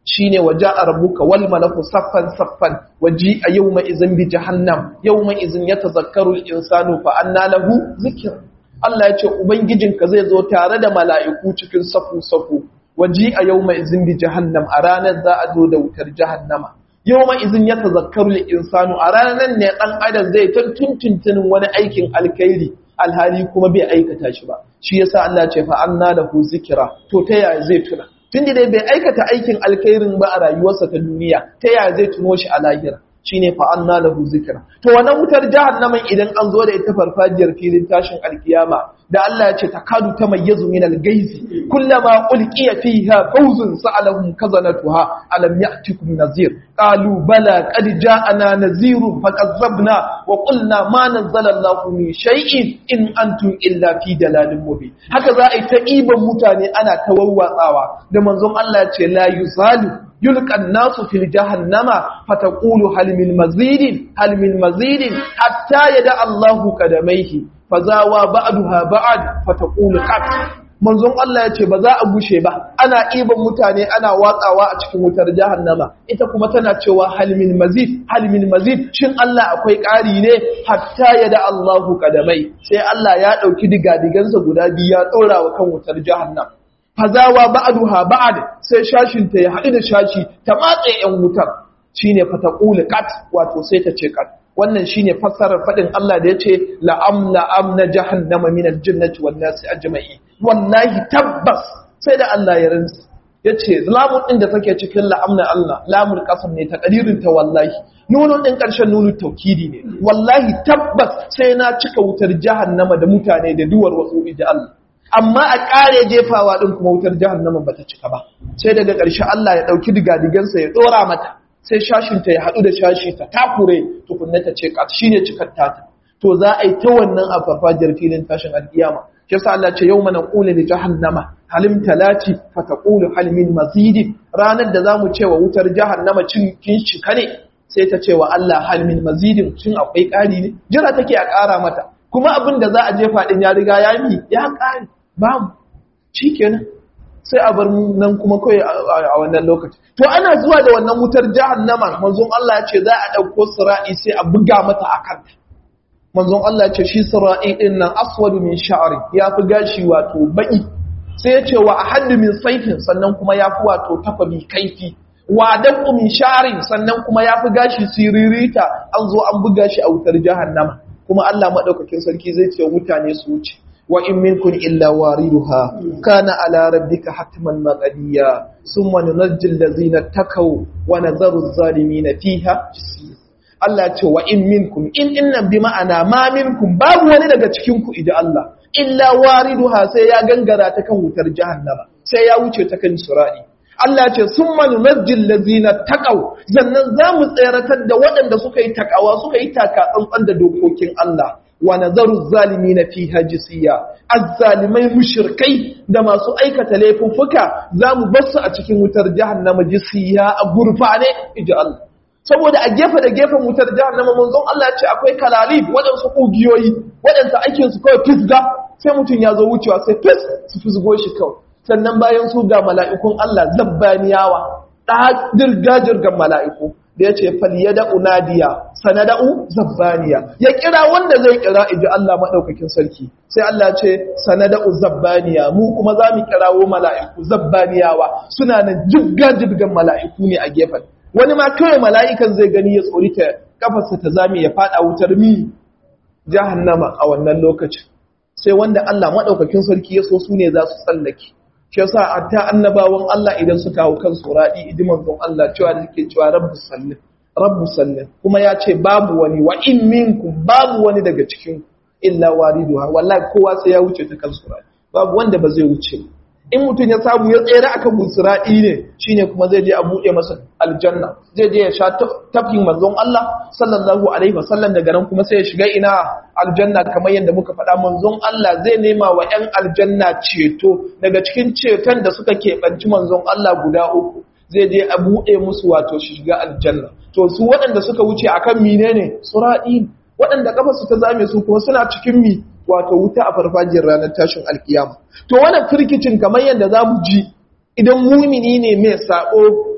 shine waja'a rabbuka wal malaku saffan saffan waji'a yawma izin bi jahannam yawma izin yatazakkaru al-insanu fa anna lahu zikr Allah ya ce ubangijinka zai zo tare da mala'iku cikin safu safu waji'a yawma izin bi jahannam a ranar za a zo da wutar jahannama yawma izin yatazakkaru al-insanu a ranar ne dan adam zai tuntuntunin wani aikin alkhairi alhali kuma bai aikata shi ba shi yasa Allah ya ce fa anna lahu zikra to ta yaya zai tuna tunda dai bai aikata aikin alkhairin ba a rayuwarsa ta duniya ta yaya zai tuno shi a lahira shine fa anna lahu zikra to wannan wutar jahannamin idan an zo da ita farfajiyar filin tashin alkiyama da Allah ya ce takadu tamayyazu min al-gayzi kullama ulqiya fiha fawzun sa'alahum kazanatuha alam ya'tikum nazir qalu bala qad ja'ana nazirun fakazzabna wa qulna ma nazzala Allahu min shay'in in antum illa fi dalalin mubin haka za a yi ta iban mutane ana tawawwatsawa da manzon Allah ya ce la yusalu يلقى الناس في جهنم فتقول هل من مزيد هل من مزيد حتى يدع الله قدميه فزاوى بعدها بعد فتقول قط manzon Allah ya ce ba za a gushe ba ana iban mutane ana watsawa a cikin wutar jahannama ita kuma tana cewa halmin mazid halmin mazid shin Allah akwai ƙari ne hatta ya da Allahu kadamai sai Allah ya ɗauki digadigansa guda biyu ya ɗora wa kan wutar jahannama fazawa ba'duha ba'd sai shashin ta ya haɗu da shashi ta matse yan wutar shine fataqul qat wato sai ta ce qat wannan shine fassarar fadin Allah da yace la amla amna jahannama min aljannati wan nasi ajma'i wallahi tabbas sai da Allah ya rantsa yace lamun din da take cikin la amna Allah lamul qasam ne ta qadirin ta wallahi nunun din karshen nunu taukidi ne wallahi tabbas sai na cika wutar jahannama da mutane da duwar wasu da Allah amma a ƙare jefawa ɗin kuma wutar jahannama ba ta cika ba sai daga ƙarshe Allah ya ɗauki digadigansa ya ɗora mata sai shashinta ya haɗu da shashi ta takure tukunna ta ce shi ne cikar tata to za a yi ta wannan a farfajiyar filin tashin alƙiyama shi yasa Allah ce yau mana ƙula da jahannama halim talati fa taqulu hal min mazidi ranar da zamu ce wa wutar jahannama cin kin shika ne sai ta ce wa Allah hal min mazidin cin akwai ƙari ne jira take a ƙara mata kuma abin da za a jefa ɗin ya riga ya mi ya ƙare babu shi kenan sai a bar nan kuma kawai a wannan lokaci to ana zuwa da wannan wutar jahannama manzon Allah ya ce za a ɗauko sira'i sai a buga mata a kanta manzon Allah ya ce shi sira'i ɗin nan aswadu min sha'ari ya fi gashi wato baƙi sai ya ce wa ahaddu min saifin sannan kuma ya fi wato tafabi kaifi wa dabu min sha'arin sannan kuma ya fi gashi siririta an zo an buga shi a wutar jahannama kuma Allah madaukakin sarki zai ce mutane su wuce wa in minkum illa wariduha kana ala rabbika hatman maqdiya thumma nunajjil ladzina takaw wa nadharu adh-dhalimina fiha Allah ce wa in minkum in innan bi ma'ana ma minkum babu wani daga cikin ku idan Allah illa wariduha sai ya gangara ta kan wutar jahannama sai ya wuce ta kan sura'i Allah ce sun manunajjin lazina taƙau zannan za mu tseratar da waɗanda suka yi taƙawa suka yi taka tsantsan da dokokin Allah wa nazaru zalimi na fi hajisiya azzalimai mushirkai da masu aikata laifuffuka za mu basu a cikin wutar jahannama jisiya a gurfane iji Allah saboda a gefe da gefen wutar jahannama manzon Allah ce akwai kalalib waɗansu ƙugiyoyi waɗanda aikinsu kawai fisga sai mutum ya zo wucewa sai fis su fisgo shi kawai sannan bayan su ga mala'ikun Allah zabbaniyawa ɗadirgajirgan mala'iku da ya ce faliyada unadiya sanada'u zabbaniya ya kira wanda zai kira iji Allah maɗaukakin sarki sai Allah ce sanada'u zabbaniya mu kuma za mu kirawo mala'iku zabbaniyawa suna nan jirgajirgan mala'iku ne a gefen wani ma kawai mala'ikan zai gani ya tsori ta kafarsa ta zame ya faɗa wutar mi jahannama a wannan lokacin sai wanda Allah maɗaukakin sarki ya so su ne za su tsallake shi yasa hatta annabawan Allah idan suka hau kan suradi idiman don Allah cewa da suke cewa rabbus sallim rabbus sallim kuma ya ce babu wani wa in minkum babu wani daga cikin illa wariduha wallahi kowa sai ya wuce ta kan suradi babu wanda ba zai wuce in mutum ya samu ya tsere akan busiradi ne shine kuma zai je a buɗe masa aljanna zai je ya sha tafkin manzon Allah sallallahu alaihi wasallam daga nan kuma sai ya shiga ina aljanna kamar yadda muka faɗa manzon Allah zai nema wa 'yan aljanna ceto daga cikin ceton da suka keɓanci manzon Allah guda uku zai je a buɗe musu wato shi shiga aljanna to su waɗanda suka wuce akan mine ne sura'i waɗanda kafarsu ta zame su kuma suna cikin mi wato wuta a farfajiyar ranar tashin alkiyama to wannan firkicin kamar yadda za mu ji idan mumini ne mai sabo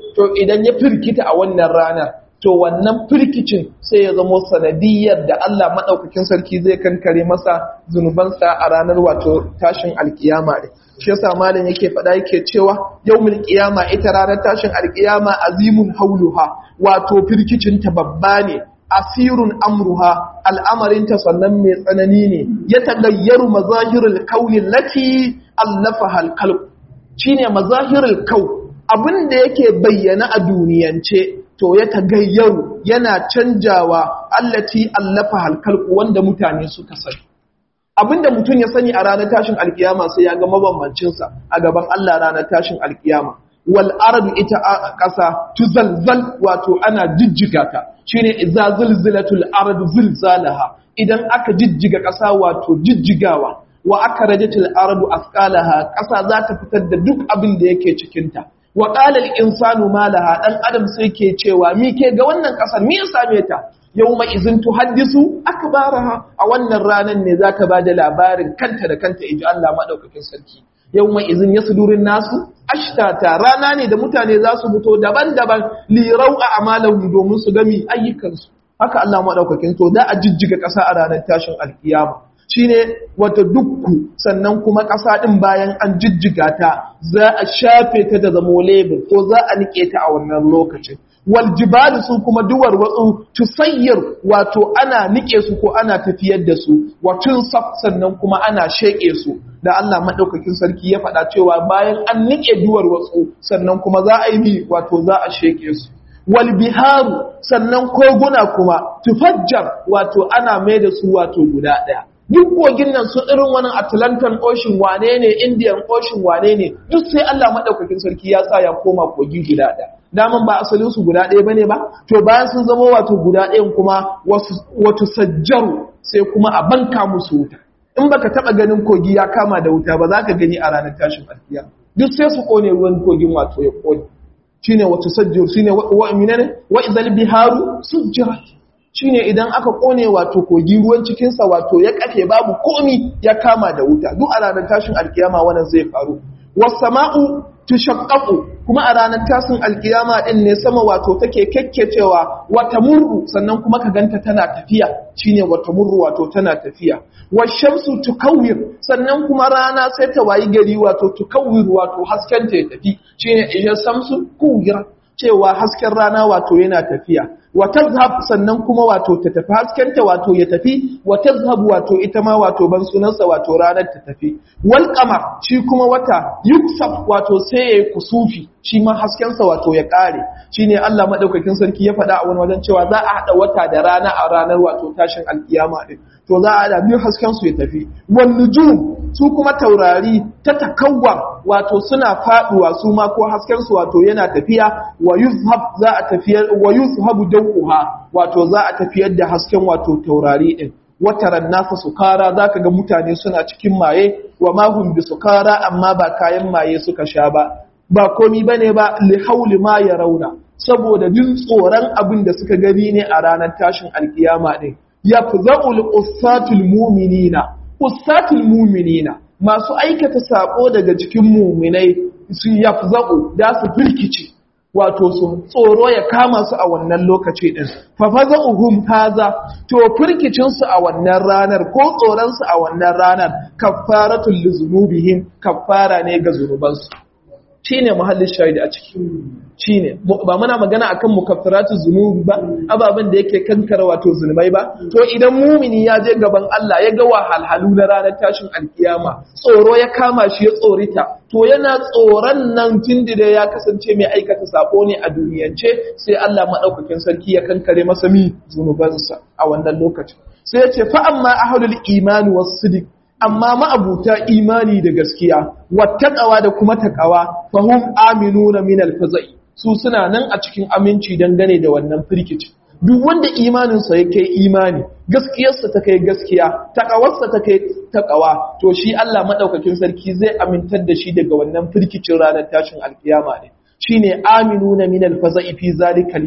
to idan ya firkita a wannan ranar to wannan firkicin sai ya zamo sanadiyar da Allah maɗaukakin sarki zai kankare masa zunubansa a ranar wato tashin alkiyama ne shi yasa malam yake faɗa yake cewa yawmul qiyama ita ranar tashin alkiyama azimun hauluha wato firkicin ta babba ne asirun amruha al'amarin ta sannan mai tsanani ne ya tagayyaru mazahirul kauni lati allafaha alqalb shine mazahirul kau abinda yake bayyana a duniyance to ya tagayyaru yana canjawa allati allafa halkalku wanda mutane suka sani abinda mutum ya sani a ranar tashin alkiyama sai ya ga mabambancinsa a gaban Allah ranar tashin alkiyama wal ardu ita ƙasa tuzalzal wato ana jijjiga ta shine idza zilzilatul ardu zilzalaha idan aka jijjiga ƙasa wato jijjigawa wa aka rajatul ardu asqalaha ƙasa za ta fitar da duk abin da yake cikin ta wa ƙalar insanu malaha ɗan adam sai ke cewa mi ke ga wannan ƙasar mi ya same ta yau mai izin tuhaddisu aka baraha a wannan ranar ne za ta ba da labarin kanta da kanta iji Allah maɗaukakin sarki yau mai izin ya sudurin nasu ashtata rana ne da mutane za su fito daban-daban lirau a amalan domin su gami ayyukansu haka Allah maɗaukakin to da a jijjiga ƙasa a ranar tashin alkiyama shine wata dukku sannan kuma ƙasa ɗin bayan an jijjiga ta za a shafe ta da zamo lebur ko za a nike ta a wannan lokacin wal jibali su kuma duwar watsu tusayyir wato ana nike su ko ana tafiyar da su watun saf sannan kuma ana sheke su da Allah madaukakin sarki ya faɗa cewa bayan an nike duwar watsu sannan kuma za a yi wato za a sheke su wal biharu sannan koguna kuma tufajjar wato ana mai da su wato guda ɗaya duk kogin nan su irin wani Atlantic Ocean wane ne Indian Ocean wane ne duk sai Allah madaukakin sarki ya sa ya koma kogi guda ɗaya daman ba asalin su guda ɗaya bane ba to bayan sun zama wato guda ɗayan kuma wato sajjaru sai kuma a banka musu wuta in baka taba ganin kogi ya kama da wuta ba za ka gani a ranar tashin alkiya duk sai su kone ruwan kogin wato ya kone shine wato sajjaru shine wa minane wa idhal biharu sujjirat shine idan aka kone wato kogi ruwan cikinsa wato ya kafe babu komi ya kama da wuta duk a ranar tashin alkiyama wannan zai faru wasama'u tushaqqaqu kuma a ranar tashin alkiyama din ne sama wato take kekkecewa wata murru sannan kuma ka ganta tana tafiya shine wata murru wato tana tafiya washamsu tukawwir sannan kuma rana sai ta wayi gari wato tukawwir wato hasken ta ya tafi shine iya samsu kuwira cewa hasken rana wato yana tafiya wa tazhab sannan kuma wato ta tafi haskenta wato ya tafi wa tazhab wato ita ma wato ban sunansa wato ranar ta tafi wal qamar shi kuma wata yuksaf wato sai yayi kusufi shi ma haskensa wato ya kare shine Allah madaukakin sarki ya faɗa a wani wajen cewa za a hada wata da rana a ranar wato tashin alkiyama din to za a da biyu hasken su ya tafi wan nujum su kuma taurari ta takawwa wato suna faduwa su ma ko hasken su wato yana tafiya wa yuzhab za a tafiyar wa yuzhabu dawuha wato za a tafiyar da hasken wato taurari din wataran nasa sukara zaka ga mutane suna cikin maye wa mahum bi sukara amma ba kayan maye suka sha ba ba komi bane ba li hauli ma ya rauna saboda jin tsoron abin da suka gani ne a ranar tashin alkiyama din yafza'ul ussatul mu'minina ussatul mu'minina masu aikata sako daga cikin mu'minai su yafza'u da su firkice wato su tsoro ya kama su a wannan lokaci din fa faza'uhum haza to firkicin su a wannan ranar ko tsoron su a wannan ranar kaffaratul lizunubihim kaffara ne ga zunubansu shine muhallin shahidi a ciki shine ba muna magana akan mukaffaratu zunubi ba ababen da yake kankara wato zunubai ba to idan mumini ya je gaban Allah ya ga wahalhalu na ranar tashin alkiyama tsoro ya kama shi ya tsorita to yana tsoron nan tunda ya kasance mai aikata sako ne a duniyance sai Allah madaukakin sarki ya kankare masa mi zunubansa a wannan lokacin sai ya ce fa amma ahlul imani was sidiq amma ma'abuta imani da gaskiya wattaqawa da kuma taqawa fahum aminuna min alfazai su suna nan a cikin aminci dangane da wannan firkici duk wanda imaninsa ya kai imani gaskiyarsa ta kai gaskiya taqawarsa ta kai taqawa to shi Allah madaukakin sarki zai amintar da shi daga wannan firkicin ranar tashin alkiyama ne shine aminuna min alfazai fi zalikal yau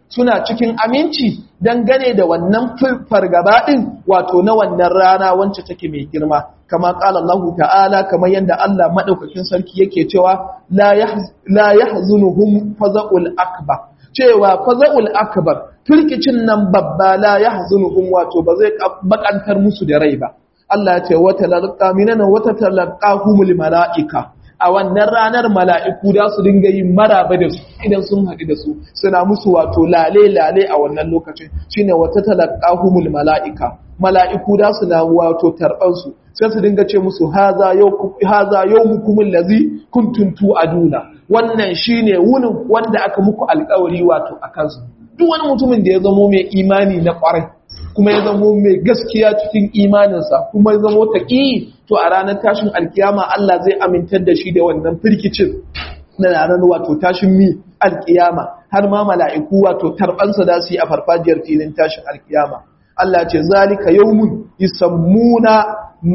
suna cikin aminci dangane da wannan fargaba din wato na wannan rana wacce take mai girma kama qala Allah ta'ala kamar yanda Allah madaukakin sarki yake cewa la la yahzunuhum faza'ul akbar cewa faza'ul akbar firkicin nan babba la yahzunuhum wato ba zai bakantar musu da rai ba Allah ya ce wata lalqa minana wata talaqahumul malaika a wannan ranar mala'iku da su dinga yin maraba da su idan sun haɗu da su suna musu wato lale-lale a wannan lokacin shine wata talaqahumul mala'ika mala'iku da su na wato tarbansu sai su dinga ce musu haza yau mukumin lazi kuntum tu'aduna wannan shine wunin wanda aka muku alkawari wato a kansu duk wani mutumin da ya zamo mai imani na kwarai kuma ya zamo mai gaskiya cikin imaninsa kuma ya zamo taƙi to a ranar tashin alkiyama Allah zai amintar da shi da wannan firkicin na ranar wato tashin mi alkiyama har ma mala'iku wato tarbansa da su yi a farfajiyar filin tashin alkiyama Allah ce zalika yawmun yusammuna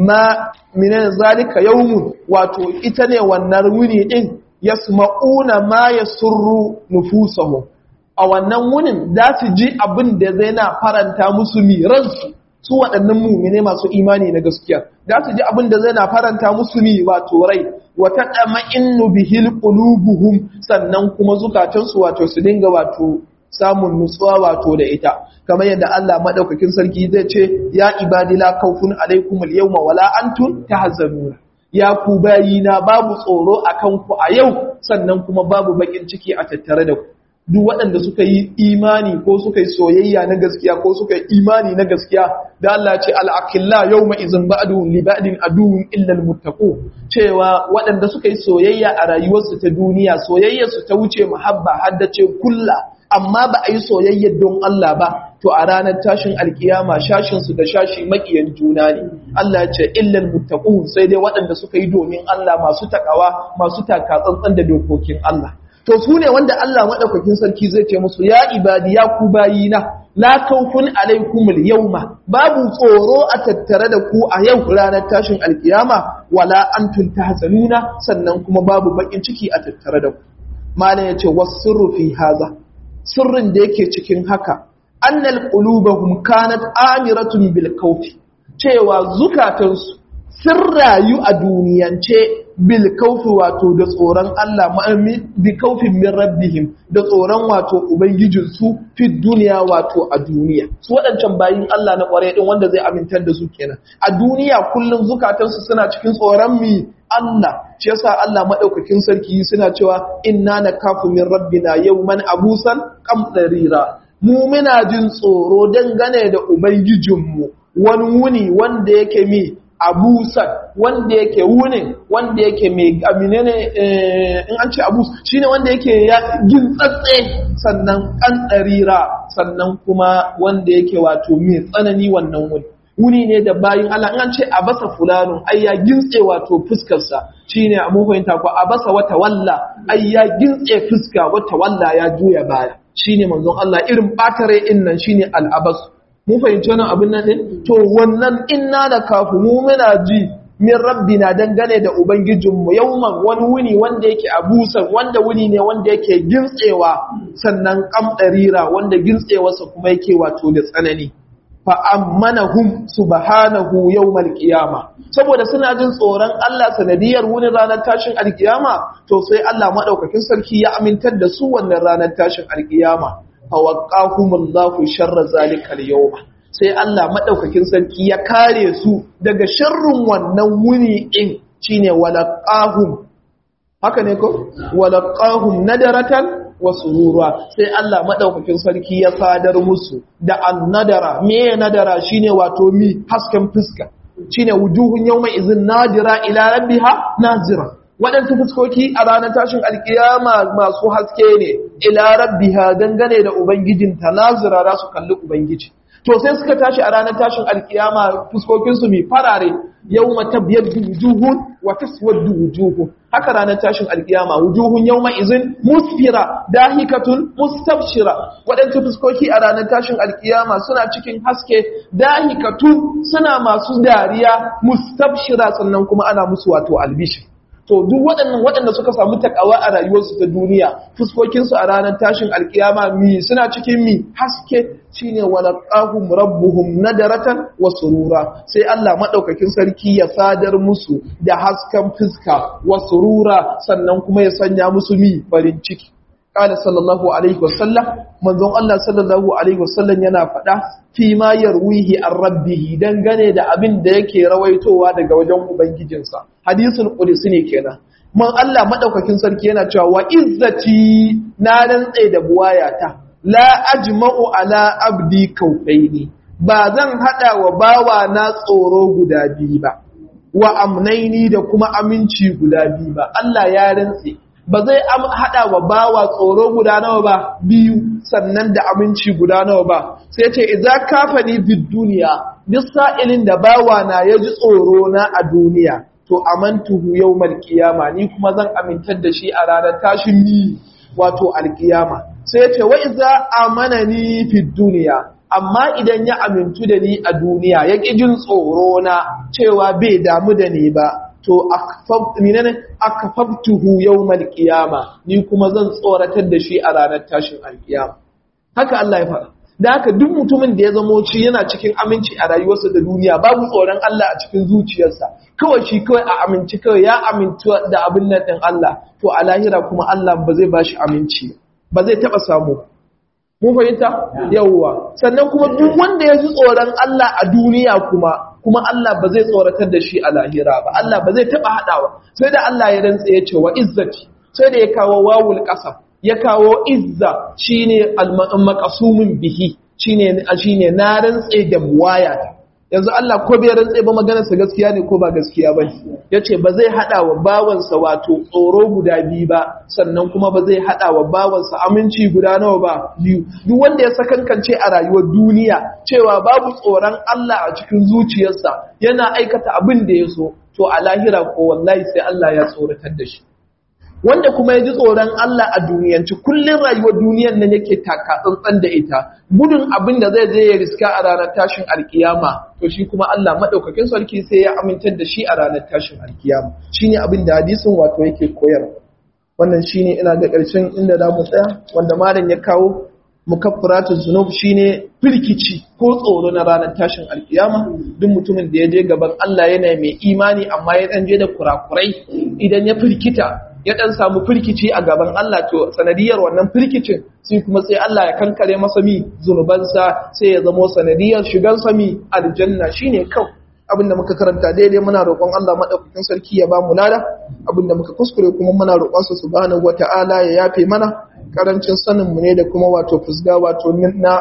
ma minan zalika yawmun wato ita ne wannan wuni din yasma'una ma yasurru nufusahum a wannan wunin za su ji abin da zai na faranta musu mi ransu su waɗannan mumine masu imani na gaskiya za su ji abin da zai na faranta musu mi wato rai wata ɗama innu bihil qulubuhum sannan kuma zukatansu wato su dinga wato samun nutsuwa wato da ita kamar yadda Allah madaukakin sarki zai ce ya ibadi la khawfun alaikum al-yawma wala antum tahzanuna ya ku bayina babu tsoro akan ku a yau sannan kuma babu bakin ciki a tattare da ku duk waɗanda suka yi imani ko suka yi soyayya na gaskiya ko suka yi imani na gaskiya da Allah ce al'akilla yau mai izin ba'adun liba'adin aduwin illal mutaku cewa waɗanda suka yi soyayya a rayuwarsu ta duniya soyayyarsu ta wuce muhabba haddace kulla amma ba a yi soyayya don Allah ba to a ranar tashin alkiyama shashinsu da shashi makiyan juna ne Allah ce illal mutaku sai dai waɗanda suka yi domin Allah masu takawa masu taka tsantsan da dokokin Allah to su ne wanda Allah maɗaukakin sarki zai ce musu ya ibadi ya ku bayina la kaufun alaikumul yawma babu tsoro a tattare da ku a yau ranar tashin alkiyama wala antum tahzanuna sannan kuma babu bakin ciki a tattare da ku malam yace wasirru fi haza sirrin da yake cikin haka annal qulubahum kanat amiratun bil kaufi cewa zukatansu sun rayu a duniyance bil kaufi wato da tsoron Allah bi kaufin min rabbihim da tsoron wato ubangijinsu fi duniya wato a duniya su waɗancan bayin Allah na ƙwarai din wanda zai amintar da su kenan a duniya kullum zukatansu suna cikin tsoron mi Allah shi yasa Allah madaukakin sarki suna cewa inna nakafu min rabbina yawman abusan qamdarira mu muna jin tsoro dangane da ubangijinmu wani wuni wanda yake mi abusan wanda yake wunin wanda yake mai amine ne in an ce abus shine wanda yake ya gintsatse sannan kan tsarira sannan kuma wanda yake wato mai tsanani wannan wuni wuni ne da bayin Allah in an ce abasa fulanun ai ya gintse wato fuskarsa shine a mun fahimta ko abasa wata walla ai ya gintse fuska wata walla ya juya baya shine manzon Allah irin batare din nan shine al-abas mun fahimci wannan abin nan din to wannan inna da kafu mu muna ji min rabbina dangane da ubangijinmu yauman wani wuni wanda yake abusan wanda wuni ne wanda yake gintsewa sannan kamdarira wanda gintsewarsa kuma yake wato da tsanani fa ammanahum subhanahu yawmal qiyama saboda suna jin tsoron Allah sanadiyar wuni ranar tashin alkiyama to sai Allah madaukakin sarki ya amintar da su wannan ranar tashin alkiyama fawaqahumullahu sharra zalika al-yawma sai Allah madaukakin sarki ya kare su daga sharrin wannan wuni din shine walaqahum haka ne ko walaqahum nadaratan wa surura sai Allah madaukakin sarki ya sadar musu da annadara me nadara shine wato mi hasken fuska shine wujuhun yawma izin nadira ila rabbiha nazira waɗansu fuskoki a ranar tashin alkiyama masu haske ne ila rabbiha dangane da ubangijinta nazira za su kalli ubangiji to sai suka tashi a ranar tashin alkiyama fuskokinsu mai farare yau mata biyar wujuhun wa taswaddu wujuhun haka ranar tashin alkiyama wujuhun yau izin musfira dahikatun mustabshira waɗansu fuskoki a ranar tashin alkiyama suna cikin haske dahikatu suna masu dariya mustabshira sannan kuma ana musu wato albishi to duk waɗannan waɗanda suka samu takawa a rayuwarsu ta duniya fuskokinsu a ranar tashin alkiyama mi suna cikin mi haske shine walaqahum rabbuhum nadaratan wa surura sai Allah madaukakin sarki ya sadar musu da hasken fuska wa surura sannan kuma ya sanya musu mi farin ciki قال صلى الله عليه وسلم manzon Allah sallallahu alaihi wasallam yana faɗa fi ma yarwihi an rabbihi dangane da abin da yake rawaitowa daga wajen ubangijinsa hadisul qudsi ne kenan man Allah madaukakin sarki yana cewa wa izzati na rantsa da buwayata la ajma'u ala abdi kaufaini ba zan hada wa bawa na tsoro guda biyu ba wa amnaini da kuma aminci guda biyu ba Allah ya rantse ba zai haɗa wa bawa tsoro guda nawa ba biyu sannan da aminci guda nawa ba sai ce idza kafani bid duniya duk sa'ilin da bawa na ya ji tsoro na a duniya to amantuhu yawmal qiyama ni kuma zan amintar da shi a ranar tashin ni wato alkiyama sai ce wa idza amanani fid duniya amma idan ya amintu da ni a duniya ya ƙi jin tsoro na cewa bai damu da ni ba to akfaftuhu yawmal qiyama ni kuma zan tsoratar da shi a ranar tashin alkiyama haka Allah ya faɗa da haka duk mutumin da ya zamo ci yana cikin aminci a rayuwarsa da duniya babu tsoron Allah a cikin zuciyarsa kawai shi kawai a aminci kawai ya amintu da abin nan din Allah to a lahira kuma Allah ba zai bashi aminci ba zai taba samu mun fahimta yawwa sannan kuma duk wanda ya ji tsoron Allah a duniya kuma kuma Allah ba zai tsoratar da shi a lahira ba Allah ba zai taba hadawa sai da Allah ya rantsa ya ce wa izzati sai da ya kawo wawul qasam ya kawo izza shine al-maqsumun bihi shine shine na rantsa da buwaya yanzu Allah ko bai rantsa ba maganar sa gaskiya ne ko ba gaskiya ba yace ba zai hada wa bawansa wato tsoro guda biyu ba sannan kuma ba zai hada wa bawansa aminci guda nawa ba biyu duk wanda ya sakankance a rayuwar duniya cewa babu tsoron Allah a cikin zuciyarsa yana aikata abin da ya so to a lahira ko wallahi sai Allah ya tsoratar da shi wanda kuma ya ji tsoron Allah a duniyanci kullum rayuwar duniyan nan yake taka tsantsan da ita gudun abin da zai je ya riska a ranar tashin alkiyama to shi kuma Allah madaukakin sarki sai ya amintar da shi a ranar tashin alkiyama shine abin da hadisin wato yake koyarwa wannan shine ina ga ƙarshen inda za mu tsaya wanda malam ya kawo mukaffaratu zunub shine firkici ko tsoro na ranar tashin alkiyama duk mutumin da ya je gaban Allah yana mai imani amma ya dan je da kurakurai idan ya firkita ya dan samu firkici a gaban Allah to sanadiyar wannan firkicin sai kuma sai Allah ya kankare masa mi zunubansa sai ya zamo sanadiyar shigan sa mi aljanna shine kawai abinda muka karanta daidai muna roƙon Allah madaukakin sarki ya ba mu lada abinda muka kuskure kuma muna roƙon sa subhanahu wata'ala ya yafe mana karancin sanin mu ne da kuma wato fusga wato na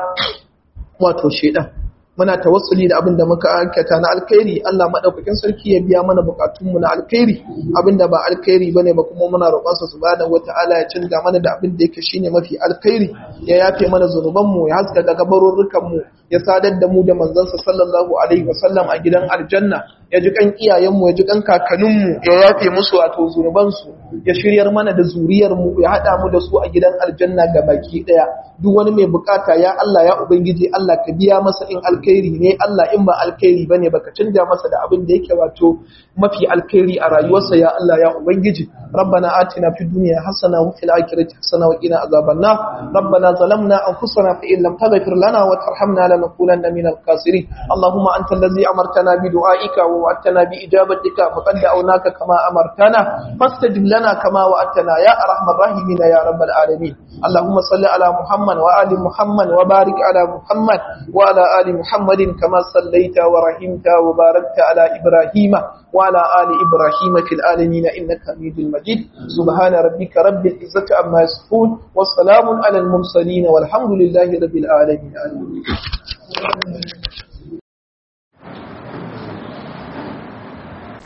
wato shedan muna tawassuli da abinda muka aikata na alkhairi Allah madaukakin sarki ya biya mana bukatun mu na alkhairi abinda ba alkhairi bane ba kuma muna roƙon sa subhanahu wata'ala ya canza mana da abin da yake shine mafi alkhairi ya yafe mana zanuban mu ya haska daga barurrukan mu ya sadar da mu da manzansa sallallahu alaihi wasallam a gidan aljanna ya ji kan iyayenmu ya ji kan kakanninmu ya yafe musu wato zunubansu ya shiryar mana da zuriyarmu ya haɗa mu da su a gidan aljanna ga baki ɗaya duk wani mai bukata ya Allah ya ubangiji Allah ka biya masa in alkhairi ne Allah in ba alkhairi bane baka canja masa da abin da yake wato mafi alkhairi a rayuwarsa ya Allah ya ubangiji ربنا آتنا في الدنيا حسنة وفي الآخرة حسنة وقنا عذاب النار ربنا ظلمنا أنفسنا فإن لم تغفر لنا وترحمنا لنكونن من الخاسرين اللهم أنت الذي أمرتنا بدعائك ووعدتنا بإجابتك فقد دعوناك كما أمرتنا فاستجب لنا كما وعدتنا يا أرحم الراحمين يا رب العالمين اللهم صل على محمد وآل محمد وبارك على محمد وعلى آل محمد كما صليت ورحمت وباركت على إبراهيم وعلى آل إبراهيم في العالمين إنك حميد مجيد سبحان ربك رب العزة عما يصفون والسلام على المرسلين والحمد لله رب العالمين آمين